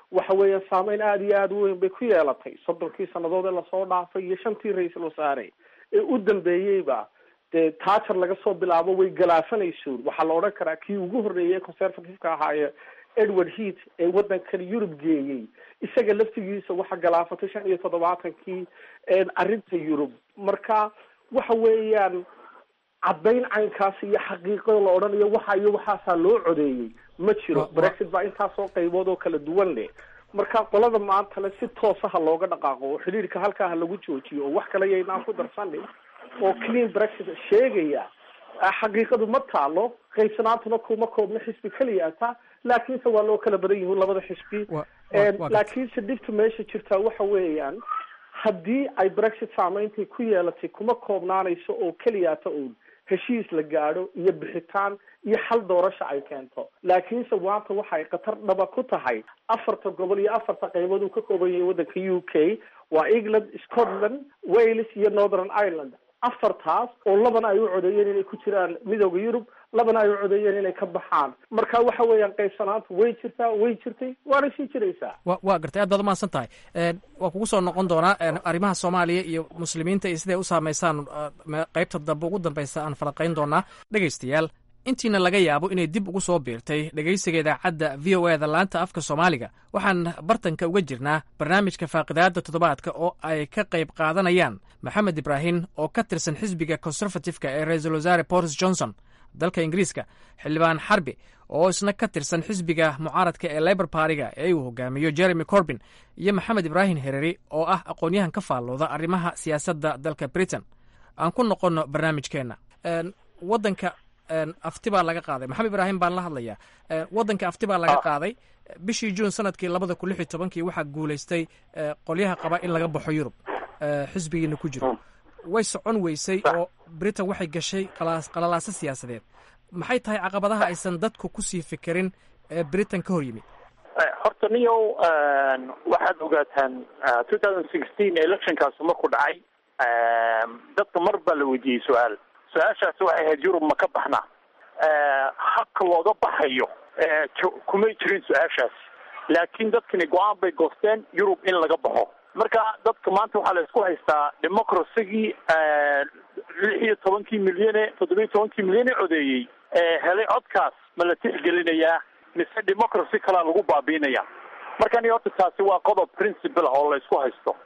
waxa weeyaan saameyn aada iyo aada u weyn bay ku yeelatay soddonkii sannadood ee lasoo dhaafay iyo shantii ra-iisul wasaare ee u dambeeyeyba dee taajar laga soo bilaabo way galaafanayso waxaa la odhan karaa kii ugu horreeyay conservative-ka ahaaye edward heat ee waddankan yurub geeyey isaga laftigiisa waxa galaafatay shan iyo toddobaatankii arrinta yurub marka waxa weeyaan caddayn caynkaas iyo xaqiiqada la odhanayo waxa iyo waxaasaa loo codeeyey ma jiro brexit baa intaasoo qaybood oo kala duwan leh marka qolada maantale si toosaha looga dhaqaaqo oo xidhiirka halkaa ha lagu joojiyo oo wax kale yaynaan ku darsanin oo clean brexit sheegaya xaqiiqadu ma taalo qaybsanaantuna kuma koobna xisbi keliya ata laakiinse waa loo kala badan yihiin labada xisbi laakiinse dhibta meesha jirtaa waxa weeyaan haddii ay brexit saameyntay ku yeelatay kuma koobnaanayso oo keliyata uun heshiis la gaadho iyo bixitaan iyo xal doorasha ay keento laakiinse maanta waxay khatar dhaba ku tahay afarta gobol iyo afarta qaybood uu ka kooban yahay waddanka u k waa england scotland wales iyo northern ireland afartaas oo labana ay u codeeyeen inay ku jiraan midooda yurub labana ay u codeeyeen inay ka baxaan marka waxa weeyaan qaybsanaantu way jirtaa way jirtay waana sii jiraysaa wa waa gartay aad baad umahadsan tahay waa kugu soo noqon doonaa arrimaha soomaaliya iyo muslimiinta iyo siday u saamaysaan qaybta dambe ugu dambeysa aan falaqayn doonaa dhegaystayaal intiina laga yaabo inay dib ugu soo biirtay dhegaysiga idaacadda v o eda laanta afka soomaaliga waxaan bartanka uga jirnaa barnaamijka faaqidaada toddobaadka oo ay ka qayb qaadanayaan maxamed ibraahim oo ka tirsan xisbiga conservative-ka ee ra-iisul wasaare boris johnson dalka ingiriiska xildhibaan xarbi oo isna ka tirsan xisbiga mucaaradka ee labor bartiga ee uu hogaamiyo jeremy corbin iyo maxamed ibraahim hereri oo ah aqoon-yahan ka faallooda arrimaha siyaasadda dalka britain aan ku noqonno barnaamijkeenna wadanka afti baa laga qaaday maxamed ibraahim baan la hadlayaa waddanka afti baa laga qaaday bishii juun sanadkii labada kun lix iyo tobankii waxaa guulaystay qolyaha qaba in laga baxo yurub xisbigiina ku jiro way socon weysay oo britain waxay gashay qalalaaso siyaasadeed maxay tahay caqabadaha aysan dadku kusii fikirin ee britain ka hor yimid horta niyow waxaad ogaataan two thousand sixteen electionkaasi markuu dhacay dadka mar baa la weydiiyey su-aal su-aashaasi waxay ahayd yurub ma ka baxnaa habka looga baxayo kumay jirin su-aashaasi laakiin dadkani go-aan bay goosteen yurub in laga baxo marka dadka maanta waxaa la isku haystaa democracygii lix iyo tobankii milyane toddobiyo tobankii milyane codeeyey helay codkaas ma la tixgelinayaa mise democracy kalaa lagu baabiinaya marka ni horta taasi waa qodob principle oo la isku haysto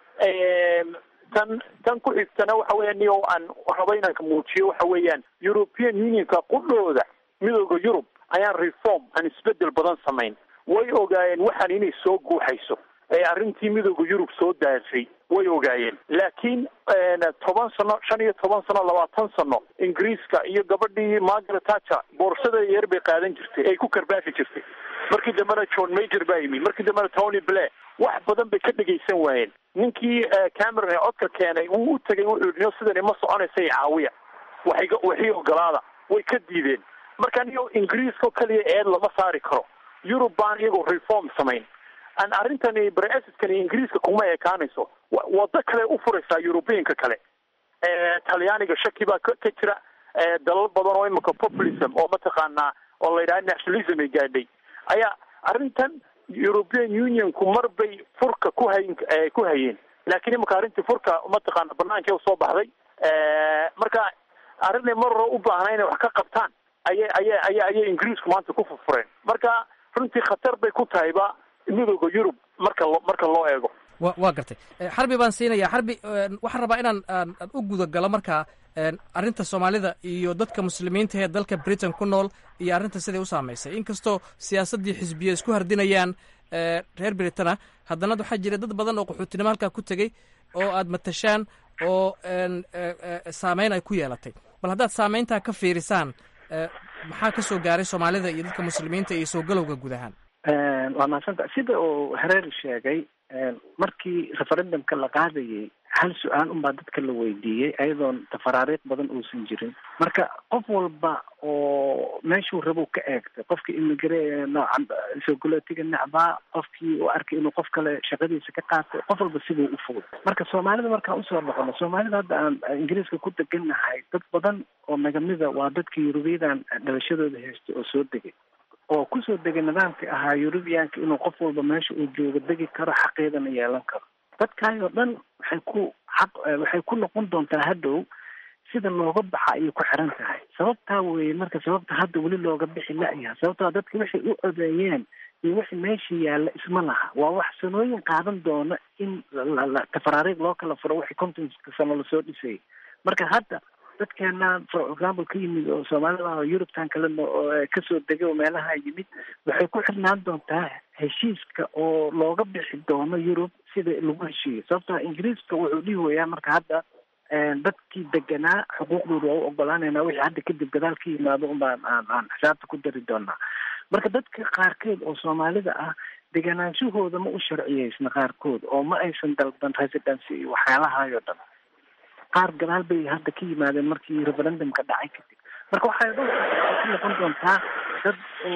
tan tan ku xigtana waxa weya niyo aan rabo inaan ka muujiyo waxa weeyaan european unionka qudhooda midooda yurub ayaan reform aan isbedel badan samayn way ogaayeen waxaan inay soo guuxayso ee arrintii midooda yurub soo daashay way ogaayeen laakiin toban sano shan iyo toban sano labaatan sano ingiriiska iyo gabadhii margaret thatcher boorsada yar bay qaadan jirtay ay ku karbaafi jirtay markii dambena john major baa yimi markii dambena tony blair wax badan bay ka dhegaysan waayeen ninkii cameron ee codka keenay wuu u tegay wuxuu yihi sidani ma soconaysa caawiya waxay waxii ogolaada way ka diideen marka niyo ingiriiska kaliya eed lama saari karo yurub baan iyagoo reform samayn an arrintani brexit-kani ingiriiska kuma ekaanayso wado kale u furaysaa europeanka kale talyaaniga shaki baa ka jira dalal badan oo imika populism oo mataqaanaa oo la yidhaha nationalism ay gaadhay ayaa arrintan european unionku mar bay furka ku hayn ku hayeen laakiin imika arrintii furka mataqaana banaanka usoo baxday marka arrinay mar hore u baahna inay wax ka qabtaan aya aya aya ayay ingiriisku maanta ku furfureen marka runtii khatar bay ku tahayba midooda yurub marka lo marka loo eego wa waa gartay xarbi baan siinaya xarbi waxaan rabaa inaan aan u gudagalo markaa arrinta soomaalida iyo dadka muslimiinta ee dalka britain ku nool iyo arrinta siday u saamaysay inkastoo siyaasaddii xisbiya isku hardinayaan reer britana haddana waxaa jira dad badan oo qaxootinimo halkaa ku tegey oo aad matashaan oo saameyn ay ku yeelatay bal haddaad saameyntaa ka fiirisaan maxaa ka soo gaaray soomaalida iyo dadka muslimiinta iyo soo galowga guud ahaan waa mahadsanta sida uu hareer sheegay markii referendumka la qaadayay hal su-aal unbaa dadka la weydiiyey ayadoon tafaraariiq badan uusan jirin marka qof walba oo meeshuu rabo ka eegtay qofkii imigre noocan sogolootiga necbaa qofkii u arkay inuu qof kale shaqadiisa ka qaatay qof walba siduu u fogay marka soomaalida markaan usoo noqono soomaalida hadda aan ingiriiska ku degannahay dad badan oo nagamida waa dadka yurubiyadan dhalashadooda haystay oo soo degay oo kusoo degay nidaamkii ahaa eurubiyaanka inuu qof walba meesha uu joogo degi karo xaqeedana yeelan karo dadkaayoo dhan waxay ku xaq waxay ku noqon doontaa hadhow sida looga baxa ayay ku xiran tahay sababtaa weeye marka sababta hadda weli looga bixi la-yaha sababtaa dadka waxay u codeeyeen iyo wixii meesha yaalla isma laha waa wax sanooyin qaadan doona in tafaraariiq loo kala furo wixii kontonka sano lasoo dhisayay marka hadda dadkeena for example ka yimid oo soomaalida oo yurubtan kalena oo kasoo degay oo meelaha yimid waxay ku xirnaan doontaa heshiiska oo looga bixi doono yurub sida lagu heshiiyo sababtoo ingiriiska wuxuu dhihi wayaa marka hadda dadkii deganaa xuquuqdooda waa u ogolaanayna wixii hadda kadib gadaal ka yimaado unbaan aan aan xisaabta ku dari doonaa marka dadka qaarkeed oo soomaalida ah deganaanshahooda ma u sharciyeysna qaarkood oo ma aysan dalban residency iyo waxyaalahaayoo dhan qaar gadaal bay hadda ka yimaadeen markii referendumka dhacay kadib marka waxay ku noqon doontaa dad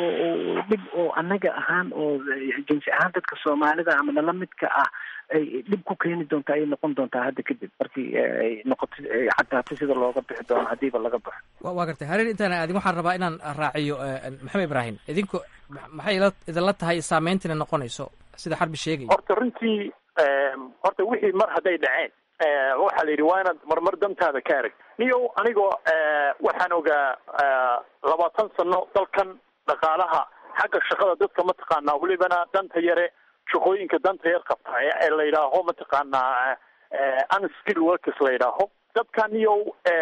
oo dhib oo annaga ahaan oo jinsi ahaan dadka soomaalida ama nala midka ah ay dhib ku keeni doontaa ayay noqon doontaa hadda kadib markii ay noqoto ay cadaato sida looga bixi doono hadiiba laga baxo waa gartay hareer intaana aadin waxaan rabaa inaan raaciyo maxamed ibraahim idinku maxay ila idinla tahay saameyntina noqonayso sida xarbi sheegaya horta runtii horta wixii mar hadday dhaceen waxaa la yidhi waa inaad marmar dantaada ka arag niyo anigoo waxaan ogaa labaatan sano dalkan dhaqaalaha xagga shaqada dadka mataqaanaa welibana danta yare shaqooyinka danta yar qabta ee la yidhaaho mataqaanaa unskill workers la yidhaaho dadkan iyo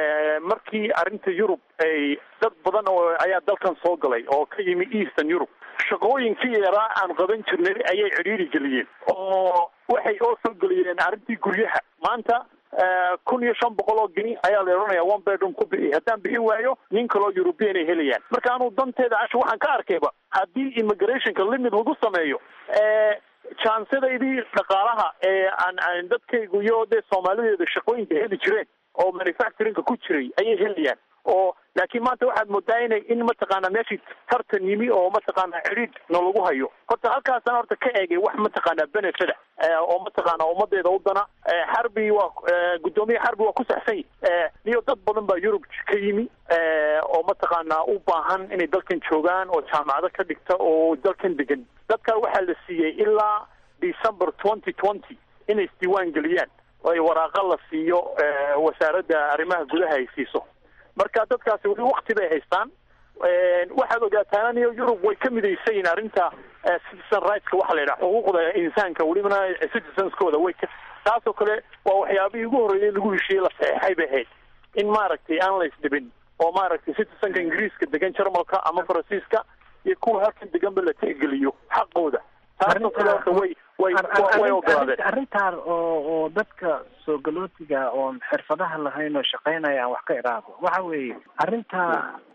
markii arrinta yurub ay dad badan oo ayaa dalkan soo galay oo ka yimi eastern europe shaqooyinkii yaraa aan qaban jirnay ayay cidhiiri geliyeen oo waxay oo soo geliyeen arrintii guryaha maanta kun iyo shan boqol oo geni ayaa la odhanaya one bedroom ku bixi haddaan bixin waayo nin kaloo european ay helayaan marka anuu danteeda casha waxaan ka arkayba haddii immigrationka limit lagu sameeyo jansedaydii dhaqaalaha ee aan aan dadkaygu iyo dee soomaalideeda shaqooyinka heli jireen oo manufacturingka ku jiray ayay helayaan oo laakiin maanta waxaad moodaa inay in mataqaana meeshii tartan yimi oo mataqaana cidhiidh na lagu hayo horta halkaasaan horta ka eegay wax mataqaana benefida oo mataqaana ummadeeda u dana xarbi waa guddoomiye xarbi waa ku saxsan yi iyo dad badan baa yurub ka yimi oo mataqaana u baahan inay dalkan joogaan oo jaamacado ka dhigta oo dalkan degan dadka waxaa la siiyey ilaa december twenty twenty inay isdiiwaan geliyaan oo ay waraaqa la siiyo wasaaradda arrimaha gudaha ay siiso marka dadkaasi weli wakti bay haystaan waxaad ogaataan iyo yurub way ka midaysan yihin arrinta citizen rightska waxaa la yidhaha xuquuqda insaanka welibana citizenskooda way ka taasoo kale waa waxyaabihii ugu horreeyay lagu heshiiyey la saxeexay bay ahayd in maaragtay aan la isdhibin oo maaragtay citizenka ingiriiska degan jarmalka ama faransiiska iyo kuwa halkan deganba la tixgeliyo xaqooda taasoo kale horta way way way ogolaadeen arrintaan oo oo dadka soo galootiga oon xirfadaha lahayn oo shaqaynaya aan wax ka iraado waxa weeye arrinta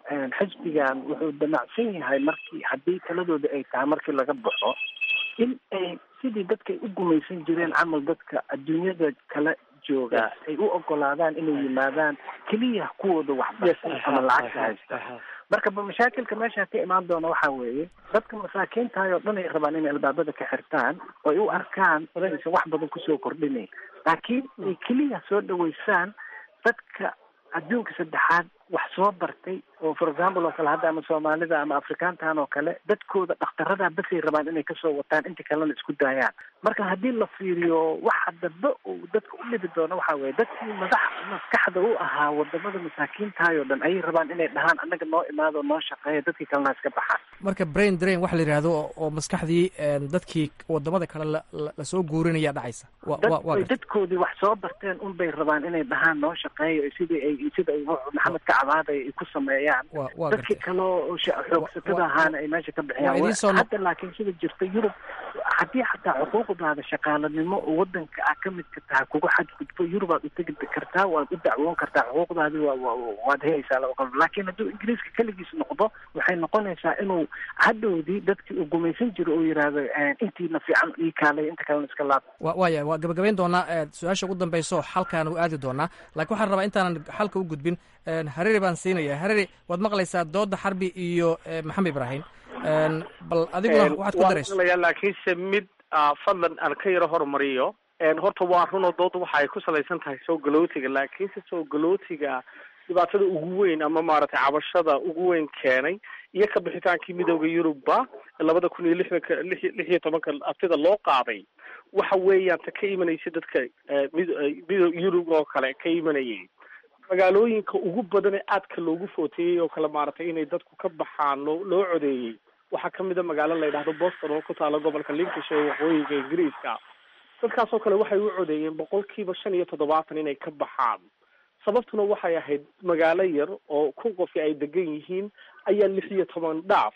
xisbigan wuxuu damacsan yahay markii haddii taladooda ay tahay markii laga baxo in ay sidii dadka ay u gumaysan jireen camal dadka adduunyada kale jooga ay u ogolaadaan inay yimaadaan keliya kuwooda waxbarsan ama lacagta haysta marka ba mashaakilka meesha ka imaan doona waxa weeye dadka masaakiintahay oo dhan ay rabaan inay albaabada ka xirtaan oo ay u arkaan inaysan wax badan kusoo kordhinayn laakiin ay keliya soo dhaweysaan dadka adduunka saddexaad wax soo bartay oo for example oo kale hadda ama soomaalida ama afrikaantan oo kale dadkooda dhakhtarada basay rabaan inay kasoo wataan inta kalena isku daayaan marka haddii la fiiriyo waxa dambe uu dadka u dhibi doono waxa weye dadkii madax maskaxda u ahaa wadamada masaakiintahay oo dhan ayay rabaan inay dhahaan annaga noo imaado noo shaqeeya dadkii kalena iska baxaan marka brain drain waxa la yidhahdo oo maskaxdii dadkii wadamada kale lasoo guurinaya dhacaysa dadkoodii wax soo barteen un bay rabaan inay dhahaan noo shaqeeya sidii ay sida ay maxamed ka cabaaday ay ku sameeyaan dadkii kale oo xoogsatada ahaana ay meesha ka bixiyaan hadda laakiin sida jirta yurub haddii xataa xuquuqdaada shaqaalanimo oo wadanka ah ka midka tahay kuga xadgudbo yurub aad u tegi kartaa waad u dacwoon kartaa xuquuqdaadii waad helaysaa laba qol laakiin hadduu ingiriiska keligiis noqdo waxay noqonaysaa inuu hadhowdii dadkii uu gumaysan jiro uu yidhaahdo intiina fiican ii kaalay inta kalena iska laab waya waa gabagabayn doonaa su-aasha ugu dambeyso xalkaan u aadi doonaa laakiin waxaan rabaa intaanan xalka u gudbin hareri baan siinaya hareri waad maqlaysaa dooda xarbi iyo maxamed ibraahim bal adiguna waxaad ku darayso laakiinse mid fadlan aan ka yaro horumariyo horta waa runoo dooda waxa ay ku salaysan tahay soo galootiga laakiinse soo galootiga dhibaatada ugu weyn ama maaragtay cabashada ugu weyn keenay iyo ka bixitaankii midooda yurubba labada kun iyo lixdanka lix lix iyo tobanka aftida loo qaaday waxa weeyaan ta ka imanaysa dadka mid mido yurub oo kale ka imanayay magaalooyinka ugu badan ee aadka loogu footeeyey oo kale maaragtay inay dadku ka baxaan loo loo codeeyey waxaa kamid a magaalo la yidhahdo boston oo ku taala gobolka lincolnshire ee waqooyiga ingiriiska dadkaas oo kale waxay u codeeyeen boqolkiiba shan iyo toddobaatan inay ka baxaan sababtuna waxay ahayd magaalo yar oo kun qofi ay degan yihiin ayaa lix iyo toban dhaaf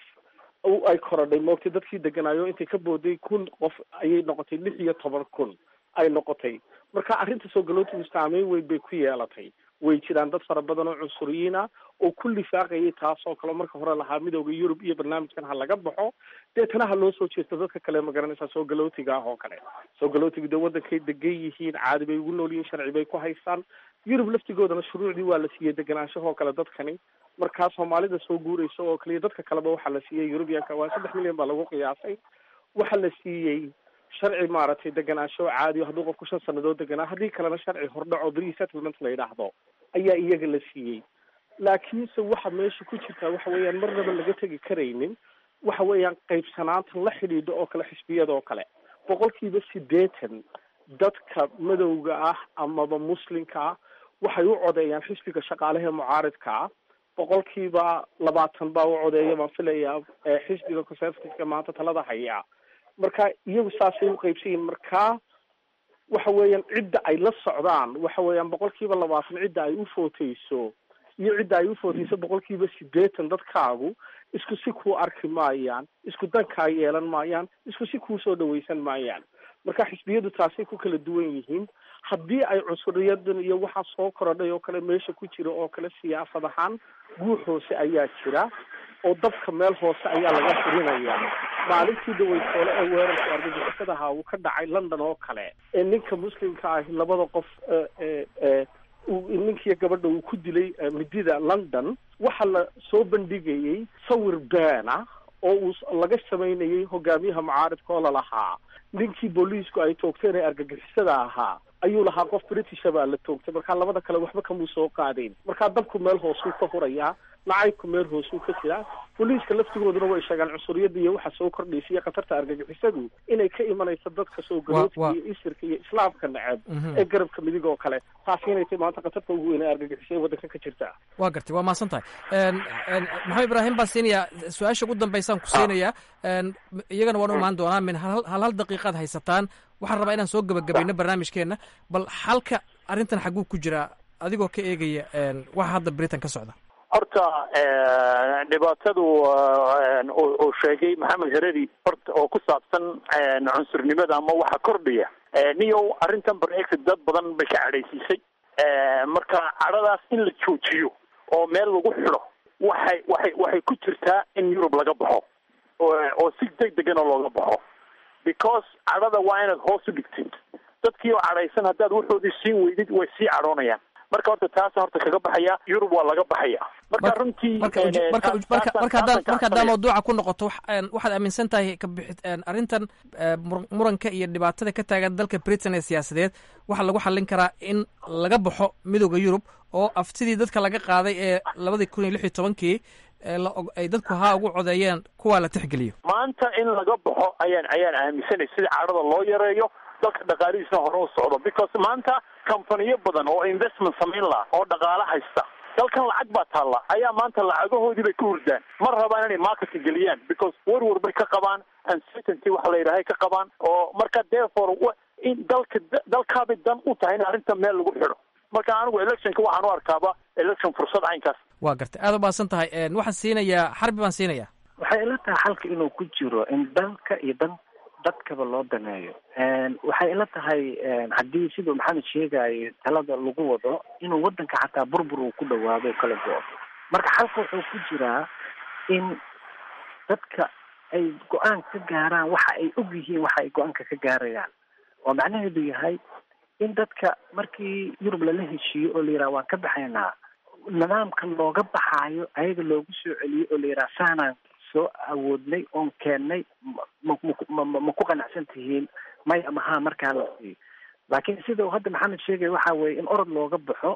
ay korodhay moogtay dadkii deganaayo intay ka booday kun qof ayay noqotay lix iyo toban kun ay noqotay marka arrinta soo galootigu saameyn weyn bay ku yeelatay way jiraan dad fara badan oo cunsuriyiin ah oo ku lifaaqayay taasoo kale marka hore lahaa midooda yurub iyo barnaamijkan ha laga baxo deetana ha loo soo jeesto dadka kale ma garanaysaa soo galootiga ah oo kale soo galootiga dee wadankay degan yihiin caadi bay ugu nool yihiin sharci bay ku haystaan yurub laftigoodana shuruucdii waa la siiyey deganaanshahoo kale dadkani markaa soomaalida soo guuraysa oo kaliya dadka kaleba waxaa la siiyey yurubiyanka waa saddex milyan baa lagu qiyaasay waxaa la siiyey sharci maaragtay deganaansho caadi hadduu qofku shan sanadood deganaa haddii kalena sharci hordhaco pre settlement la yidhaahdo ayaa iyaga la siiyey laakiinse waxa meesha ku jirtaa waxa weeyaan marnaba laga tegi karaynin waxa weeyaan qaybsanaanta la xidhiidha oo kale xisbiyada oo kale boqolkiiba siddeetan dadka madowga ah amaba muslimka ah waxay u codeeyaan xisbiga shaqaalaha ee mucaaridka ah boqolkiiba labaatan baa u codeeya baan filayaa xisbiga conservativeka maanta talada haya marka iyagu saasay u qaybsan yihin markaa waxa weeyaan cidda ay la socdaan waxa weeyaan boqolkiiba labaatan cidda ay u footeyso iyo cidda ay u footeyso boqolkiiba siddeetan dadkaagu isku si kuu arki maayaan isku dankaa yeelan maayaan isku si kuu soo dhawaysan maayaan marka xisbiyadu taasay ku kala duwan yihiin haddii ay cusuriyadan iyo waxaa soo korodhay oo kale meesha ku jira oo kale siyaasad ahaan guux hoose ayaa jira oo dabka meel hoose ayaa laga furinayaa maalintii daweytoole ee weerarka argagixisadaha uu ka dhacay london oo kale ee ninka muslimka ahi labada qof ninkiiyo gabadha uu ku dilay midida london waxaa la soo bandhigayay sawir beena oo uu laga samaynayay hogaamiyaha mucaaridka oo lalahaa ninkii booliisku ay toogteen ee argagixisada ahaa ayuu lahaa qof britisha baa la toogtay markaa labada kale waxba kamuu soo qaadayn markaa dabku meel hoosuu ka hurayaa nacaybku meel hoosuu ka jiraa booliiska laftigooduna way sheegaan cunsuriyadda iyo waxa soo kordhaysa iyo khatarta argagixisadu inay ka imanayso dadka soo galootiga iyo isirka iyo islaamka neceb ee garabka midig oo kale taasi inay tahay maanta khatarta ugu weyn ee argagixisa ee waddanka ka jirta waa gartay waa mahadsan tahay maxamed ibraahim baan siinayaa su-aasha ugu dambaysaan ku siinayaa iyagana waan u imaan doonaa min hal hal daqiiqaad haysataan waxaan rabaa inaan soo gebagabayno barnaamijkeenna bal xalka arrintan xagguu ku jiraa adigoo ka eegaya waxa hadda britain ka socda horta dhibaatadu uu sheegay maxamed hereri horta oo ku saabsan cunsurnimada ama waxa kordhiya niyow arrintan brexit dad badan bay ka cadhaysiisay marka cadhadaas in la joojiyo oo meel lagu xidho waxay waxay waxay ku jirtaa in yurub laga baxo oo si deg degana looga baxo because cadhada waa inaad hoos u dhigtid dadkii oo cadhaysan haddaad waxoodii siin weydid way sii cadhoonayaan marka horta taasa horta kaga baxaya yurub waa laga baxaya marka runtii marka haddaa mawduuca ku noqoto waxaad aaminsan tahay kabixi arrintan muranka iyo dhibaatada ka taagan dalka britain ee siyaasadeed waxaa lagu xallin karaa in laga baxo midooda yurub oo aftidii dadka laga qaaday ee labadii kun iyo lix iyo tobankii ay dadku haa ugu codeeyeen kuwaa la tixgeliyo maanta in laga baxo ayaan ayaan aaminsanay sida cadhada loo yareeyo dalka dhaqaalihiisna hore u socdo because maanta companiyo badan oo investment samayn laha oo dhaqaalo haysta dalkan lacag baa taalla ayaa maanta lacagahoodii bay ka hurdaan ma rabaan inay marketka geliyaan because warwar bay ka qabaan uncertainty waxa la yidhahay ka qabaan oo marka therefore in dalka dalkaabay dan u tahay in arrinta meel lagu xidho marka anigu electionka waxaan u arkaaba election fursad caynkaas waa gartay aad u baadsan tahay waxaan siinayaa xarbi baan siinayaa waxay ila tahay xalka inuu ku jiro in dalka iyo dan dadkaba loo daneeyo waxay ila tahay haddii siduu maxamed sheegayo talada lagu wado inuu wadanka xataa burbur uu ku dhawaado o kala go-o marka xalka wuxuu ku jiraa in dadka ay go-aan ka gaaraan waxa ay og yihiin waxa ay go-aanka ka gaarayaan oo macnaheedu yahay in dadka markii yurub lala heshiiyo oo la yidhaha waan ka baxaynaa nidaamka looga baxaayo ayaga loogu soo celiyo oo la yidhaha saanaan soo awoodnay oon keennay ma ma ku qanacsan tihiin may ama haa markaa la siiyo laakiin sida uu hadda maxamed sheegaya waxa weeye in orod looga baxo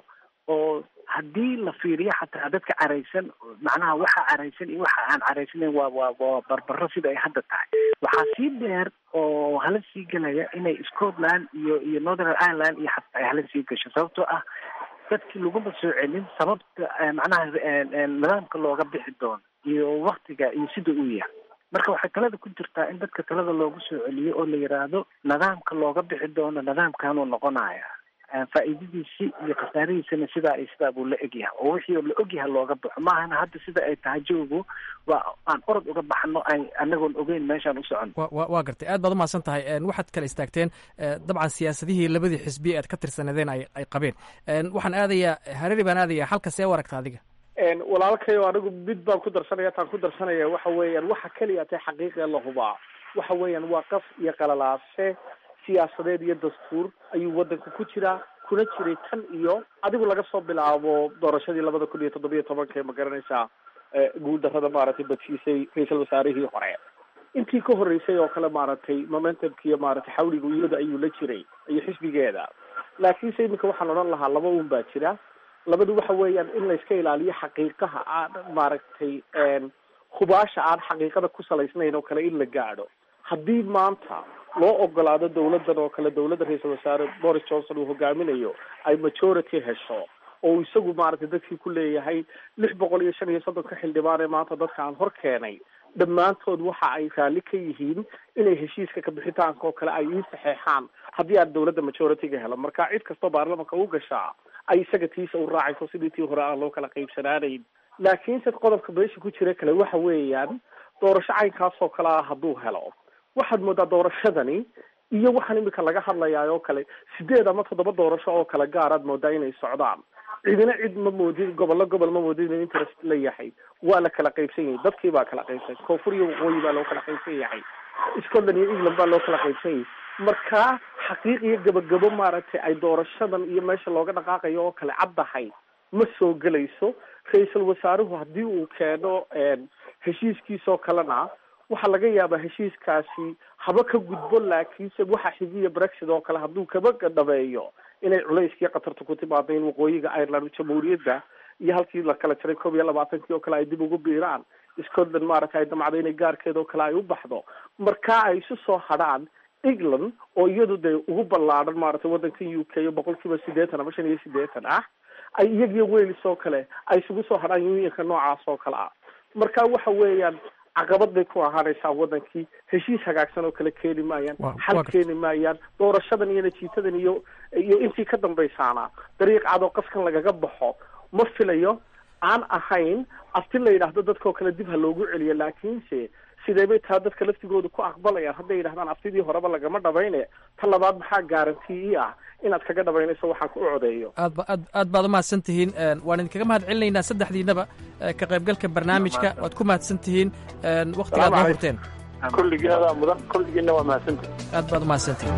oo haddii la fiiriyo xataa dadka caraysan macnaha waxa caraysan iyo waxa aan caraysanayn waa waa waa barbaro sida ay hadda tahay waxaa sii dheer oo hala sii gelaya inay scotland iyo iyo northern ireland iyo xataa ay hala sii gasho sababtoo ah dadkii laguma soo celin sababta macnaha nidaamka looga bixi doono iyo waktiga iyo sida uu yahay marka waxay talada ku jirtaa in dadka talada loogu soo celiyo oo la yidhaahdo nidaamka looga bixi doono nidaamkanuu noqonaya faa'iidadiisi iyo khasaarihiisana sidaa iyo sidaa buu la egyahay oo wixii la ogyahay looga baxo maahana hadda sida ay tahay joogu waa aan orod uga baxno ay anagoon ogeyn meeshaan u socono wa waa gartay aad baad umahadsan tahay waxaad kala istaagteen dabcan siyaasadihii labadii xisbi aad ka tirsanadeen ay ay qabeen waxaan aadayaa hareeri baan aadayaa halka see u aragta adiga walaalkayo anigu mid baan ku darsanaya taan ku darsanaya waxa weeyaan waxa keliya tay xaqiiqee la hubaa waxa weeyaan waa qaf iyo qalalaase siyaasadeed iyo dastuur ayuu wadanka ku jiraa kuna jiray tan iyo adigu laga soo bilaabo doorashadii labada kun iyo toddobiyo tobanka ma garanaysaa guuldarrada maaragtay badsiisay ra-iisul wasaarihii hore intii ka horreysay oo kale maaragtay momentumkiiyo maaragtay xawliga iyada ayuu la jiray iyo xisbigeeda laakiinse iminka waxaan odhan lahaa laba un baa jira labadu waxa weeyaan in layska ilaaliyo xaqiiqaha aan maaragtay hubaasha aan xaqiiqada ku salaysnayn oo kale in la gaadho haddii maanta loo ogolaado dawladdan oo kale dawladda ra-iisul wasaare boris johnson uu hogaaminayo ay majority hesho oo isagu maaragtay dadkii ku leeyahay lix boqol iyo shan iyo soddonka xildhibaan ee maanta dadka aan hor keenay dhammaantood waxa ay raalli ka yihiin inay heshiiska kabixitaanka oo kale ay ii saxeexaan haddii aan dawladda majority-ga helo marka cid kastoo baarlamanka u gashaa ay isaga tiisa u raacayso sidii tii hore aan loo kala qaybsanaanayn laakiinse qodobka meesha ku jira kale waxa weeyaan doorasho caynkaas oo kale ah hadduu helo waxaad moodaa doorashadani iyo waxaan imika laga hadlayaa oo kale sideed ama toddoba doorasho oo kale gaaraad moodaa inay socdaan cidina cid ma moodin gobollo gobol ma moodin inuu interest la yahay waa la kala qaybsan yahay dadkii baa kala qaybsan koonfur iyo waqooyi baa loo kala qaybsan yahay scotland iyo england baa loo kala qaybsan yahay marka xaqiiq iyo gabagabo maaragtay ay doorashadan iyo meesha looga dhaqaaqayo oo kale caddahay ma soo gelayso ra-iisul wasaaruhu haddii uu keeno heshiiskiisoo kalena waxaa laga yaabaa heshiiskaasi haba ka gudbo laakiinse waxa xigiya brexit oo kale hadduu kaba dhabeeyo inay culayskii qatarta ku timaado in waqooyiga ireland jamhuuriyadda iyo halkii la kala jaray koob iyo labaatankii oo kale ay dib ugu biiraan scotland maaragtay ay damcday inay gaarkeeda oo kale ay u baxdo markaa ay isu soo hadhaan england oo iyadu dee ugu ballaadhan maaragtay waddankan u k boqol kiiba siddeetan ama shan iyo siddeetan ah ay iyagiyo wales oo kale ay isugu soo hadhaan union-ka noocaas oo kale ah marka waxa weeyaan caqabad bay ku ahaanaysaa wadankii heshiis hagaagsan oo kale keeni maayaan xal keeni maayaan doorashadan iyo natiitadan iyo iyo intii ka dambaysaana dariiq cad oo qaskan lagaga baxo ma filayo aan ahayn afti la yidhaahdo dadkao kale dib ha loogu celiyo laakiinse sidee bay taa dadka laftigooda ku aqbalayaan hadday yidhahdaan aftidii horeba lagama dhabayne ta labaad maxaa garantii ii ah inaad kaga dhabaynayso waxaan ku codeeyo aad ba aad aad baad umahadsan tihiin waan idinkaga mahad celinaynaa saddexdiinaba ka qaybgalka barnaamijka waad ku mahadsan tihiin waktigaad noo hurteen kulligeeda mudan kulligiina waa mahadsantihin aad baad umahadsan tihiin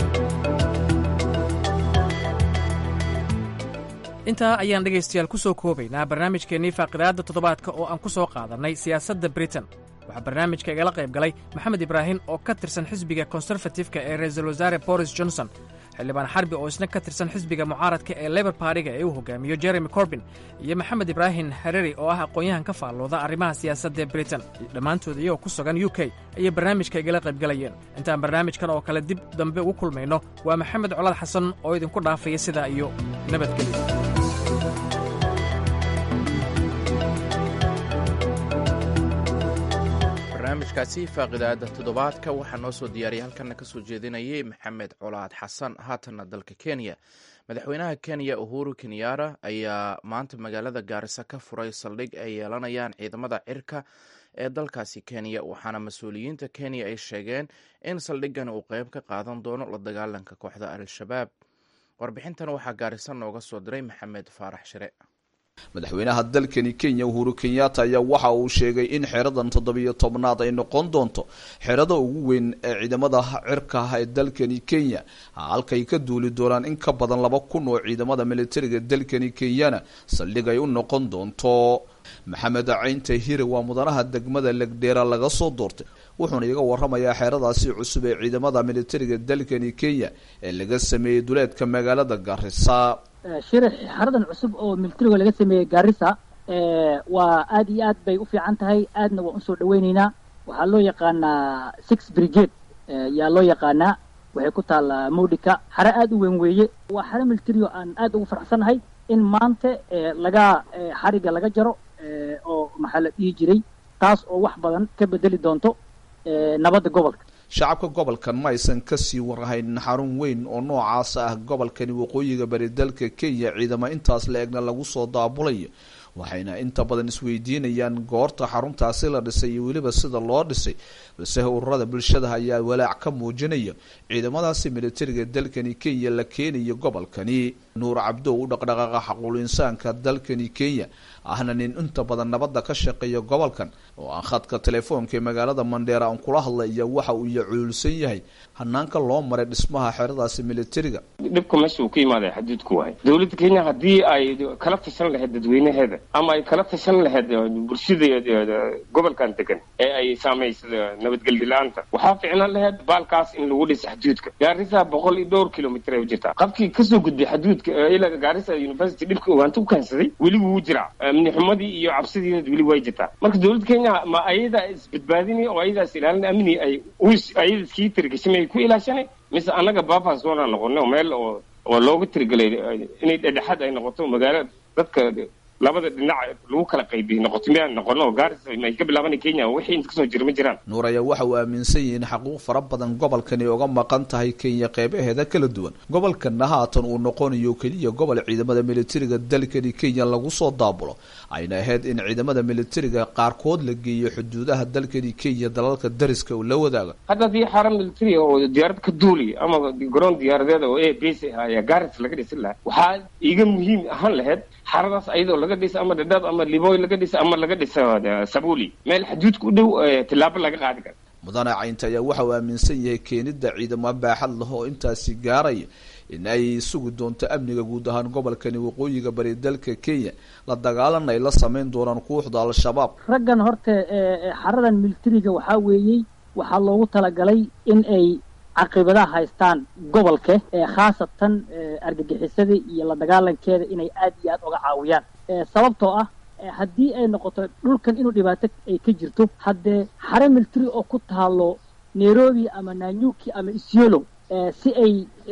intaa ayaan dhegaystayaal ku soo koobaynaa barnaamijkeennii faaqidaadda toddobaadka oo aan ku soo qaadannay siyaasadda britain waxaa barnaamijka igala qayb galay maxamed ibraahim oo ka tirsan xisbiga konserfatifka ee ra-iisul wasaare boris johnson xildhibaan xarbi oo isna ka tirsan xisbiga mucaaradka ee lebor baariga ee uu hogaamiyo jeremy corbin iyo maxamed ibraahim hareri oo ah aqoon-yahan ka faallooda arrimaha siyaasadda ee britain dhammaantood iyagoo ku sugan u k ayay barnaamijka igala qaybgalayeen intaan barnaamijkan oo kale dib dambe ugu kulmayno waa maxamed colaad xasan oo idinku dhaafaya sidaa iyo nabadgelyo barnaamijkaasi faaqidaada toddobaadka waxaa noo soo diyaariyay halkana ka soo jeedinayay maxamed colaad xasan haatanna dalka kenya madaxweynaha kenya uhuru kenyara ayaa maanta magaalada gaarisa ka furay saldhig ay yeelanayaan ciidamada cirka ee dalkaasi kenya waxaana mas-uuliyiinta kenya ay sheegeen in saldhigan uu qeyb ka qaadan doono la dagaalanka kooxda al-shabaab warbixintan waxaa gaarisa nooga soo diray maxamed faarax shire madaxweynaha dalkani kenya uhuru kenyatta ayaa waxa uu sheegay in xeradan toddobiyo tobnaad ay noqon doonto xerada ugu weyn ee ciidamada cirka ah ee dalkani kenya halkay ka duuli doonaan in ka badan laba kun oo ciidamada militariga dalkani kenyana saldhig ay u noqon doonto maxamed caynta hire waa mudanaha degmada legdheera laga soo doortay wuxuuna iga waramayaa xeeradaasi cusub ee ciidamada militariga dalkani kenya ee laga sameeyey duleedka magaalada garisa shirax xaradan cusub oo militariga laga sameeyey gaarisa waa aad iyo aad bay u fiican tahay aadna waan usoo dhaweyneynaa waxaa loo yaqaanaa six brigade yaa loo yaqaanaa waxay ku taallaa mowdika xare aad u weyn weeye waa xare military oo aan aad ugu faraxsannahay in maanta laga xariga laga jaro oo maxaa la dhihi jiray taas oo wax badan ka bedeli doonto nabadda gobolka shacabka gobolkan ma aysan kasii warhayn xarun weyn oo noocaas ah gobolkani waqooyiga bari dalka kenya ciidamo intaas la egna lagu soo daabulayo waxayna inta badan isweydiinayaan goorta xaruntaasi la dhisay iyo weliba sida loo dhisay balse ururada bulshada ayaa walaac ka muujinaya ciidamadaasi militariga dalkani kenya la keenayo gobolkani nuur cabdo u dhaqdhaqaaqa xaquul insaanka dalkani kenya ahna nin inta badan nabadda ka shaqeeya gobolkan oo aan khadka telefoonka ee magaalada mandheera aan kula hadlaya waxa uu yacuulsan yahay hanaanka loo maray dhismaha xeradaasi militariga dhibka meesha uu ka imaaday xaduudku wahay dowladda kenya haddii ay kala tashan lahayd dadweynaheeda ama ay kala tashan lahayd bulshada gobolkan degan ee ay saamaysa nabadgelyo-la-aanta waxaa ficnaan lahayd baalkaas in lagu dhisa xaduudka gaarisa boqol iyo dhowr kilomitr ay u jirtaa qabkii kasoo gudbay xaduudka ilaa gaarisa university dhibka ogaanta u keensaday weli wuu jiraa amni xumadii iyo cabsidiina weli way jirtaa marka dowladda kenya ma ayadaa isbadbaadinay oo ayadaas ilaalin amni ay ayada iskii tirigashamay ku ilaashanay mise annaga baafas doonaa noqonay oo meel oo oo looga tirigelay inay dhedhexaad ay noqoto magaalo dadka labada dhinac lagu kala qaybiyo noqoto miyaan noqono gaaris ay ka bilaabanay kenya wixii inta kasoo jira ma jiraan nuur ayaa waxa uu aaminsan yahay in xaquuq fara badan gobolkani oga maqan tahay kenya qeybaheeda kala duwan gobolkanna haatan uu noqonayo keliya gobol ciidamada militariga dalkani kenya lagu soo daabulo ayna ahayd in ciidamada militariga qaarkood la geeyo xuduudaha dalkani kenya dalalka dariska uu la wadaaga hadda haddii xaran military oo diyaarad ka duuli ama garoon diyaaradeed oo a base ah ayaa gaaris laga dhisin lahaa waxaa iga muhiim ahaan lahayd xaradaas ayadoo laga dhisa ama dhadhaab ama liboy laga dhisa ama laga dhisa sabuli meel xaduudka u dhow tillaabo laga qaadi karo mudane caynta ayaa waxa uu aaminsan yahay keenida ciidamo baaxad leh oo intaasi gaaraya in ay sugi doonto amniga guud ahaan gobolkani waqooyiga bari dalka kenya la dagaalan ay la sameyn doonaan kooxda al-shabaab raggan horta xaradan militariga waxaa weeyey waxaa loogu talagalay in ay caqibadaha haystaan gobolka ee khaasatan argagixisada iyo la dagaalankeeda inay aad iyo aad uga caawiyaan sababtoo ah haddii ay noqoto dhulkan inuu dhibaato ay ka jirto haddee xare military oo ku taalo nairobi ama nanyuki ama isyolo si ay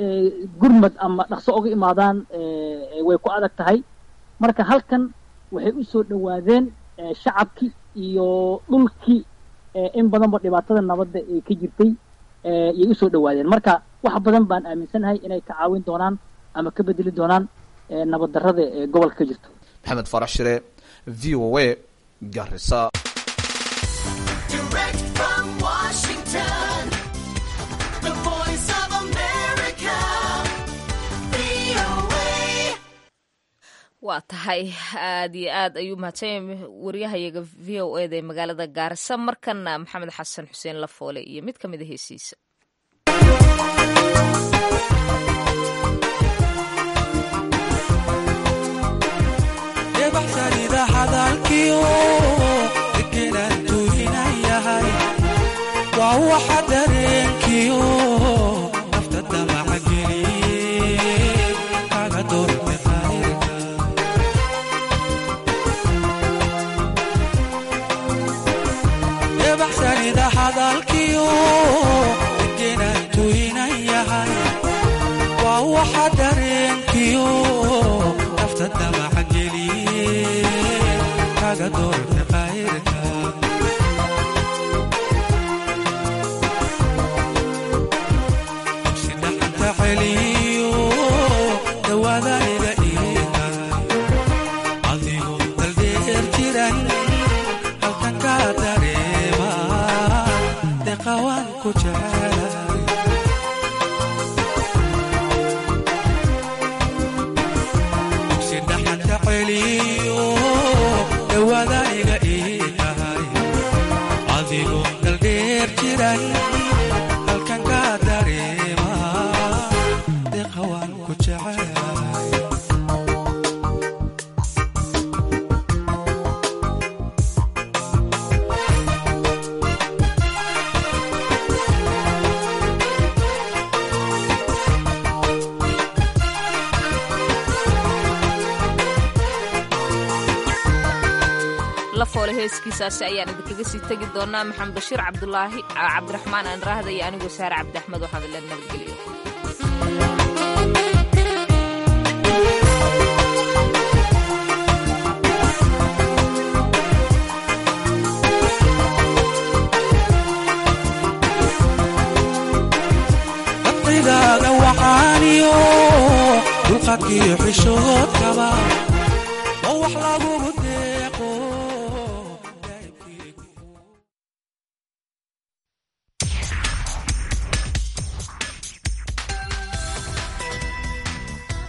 gurmad ama dhaqso uga imaadaan way ku adag tahay marka halkan waxay u soo dhowaadeen shacabkii iyo dhulkii in badanba dhibaatada nabadda ay ka jirtay yay usoo dhawaadeen marka wax badan baan aaminsanahay inay ka caawin doonaan ama ka bedeli doonaan nabad darrada ee gobolka ka jirto maxamed farax shire v o a garisa waa tahay aad iyo aad ayuu mahadsan waryahayaga v o eda ee magaalada gaarisa markana maxamed xasan xuseen lafoole iyo mid ka mid a heesiisa waa waxa dareenkiyo nafta damacageliye kaga doorte ebaxsanida hadalkiyo degenaan tuynan yahay waa waxa dareenkiyo nafta damacageliye kaga doorte qayrka dawaadaniga iiga adigoo daldheer jiran halkan ka dareema deqawaan ku jecelahay dugsi dhaxanta celiyo dawaadaniga ii tahay adigoo daldheer jiran halkan ka dareema lafoole heeskiisaasi ayaan idinkaga sii tegi doonaa maxamed bashiir cabdulaahi cabdiraxmaan aanraahda iyo anigoo saare cabdi axmed waxaan ila nabadgeliyo dadqigaaga waxaaniyo dulqadkiyo xishoodkaba oo wax lagugu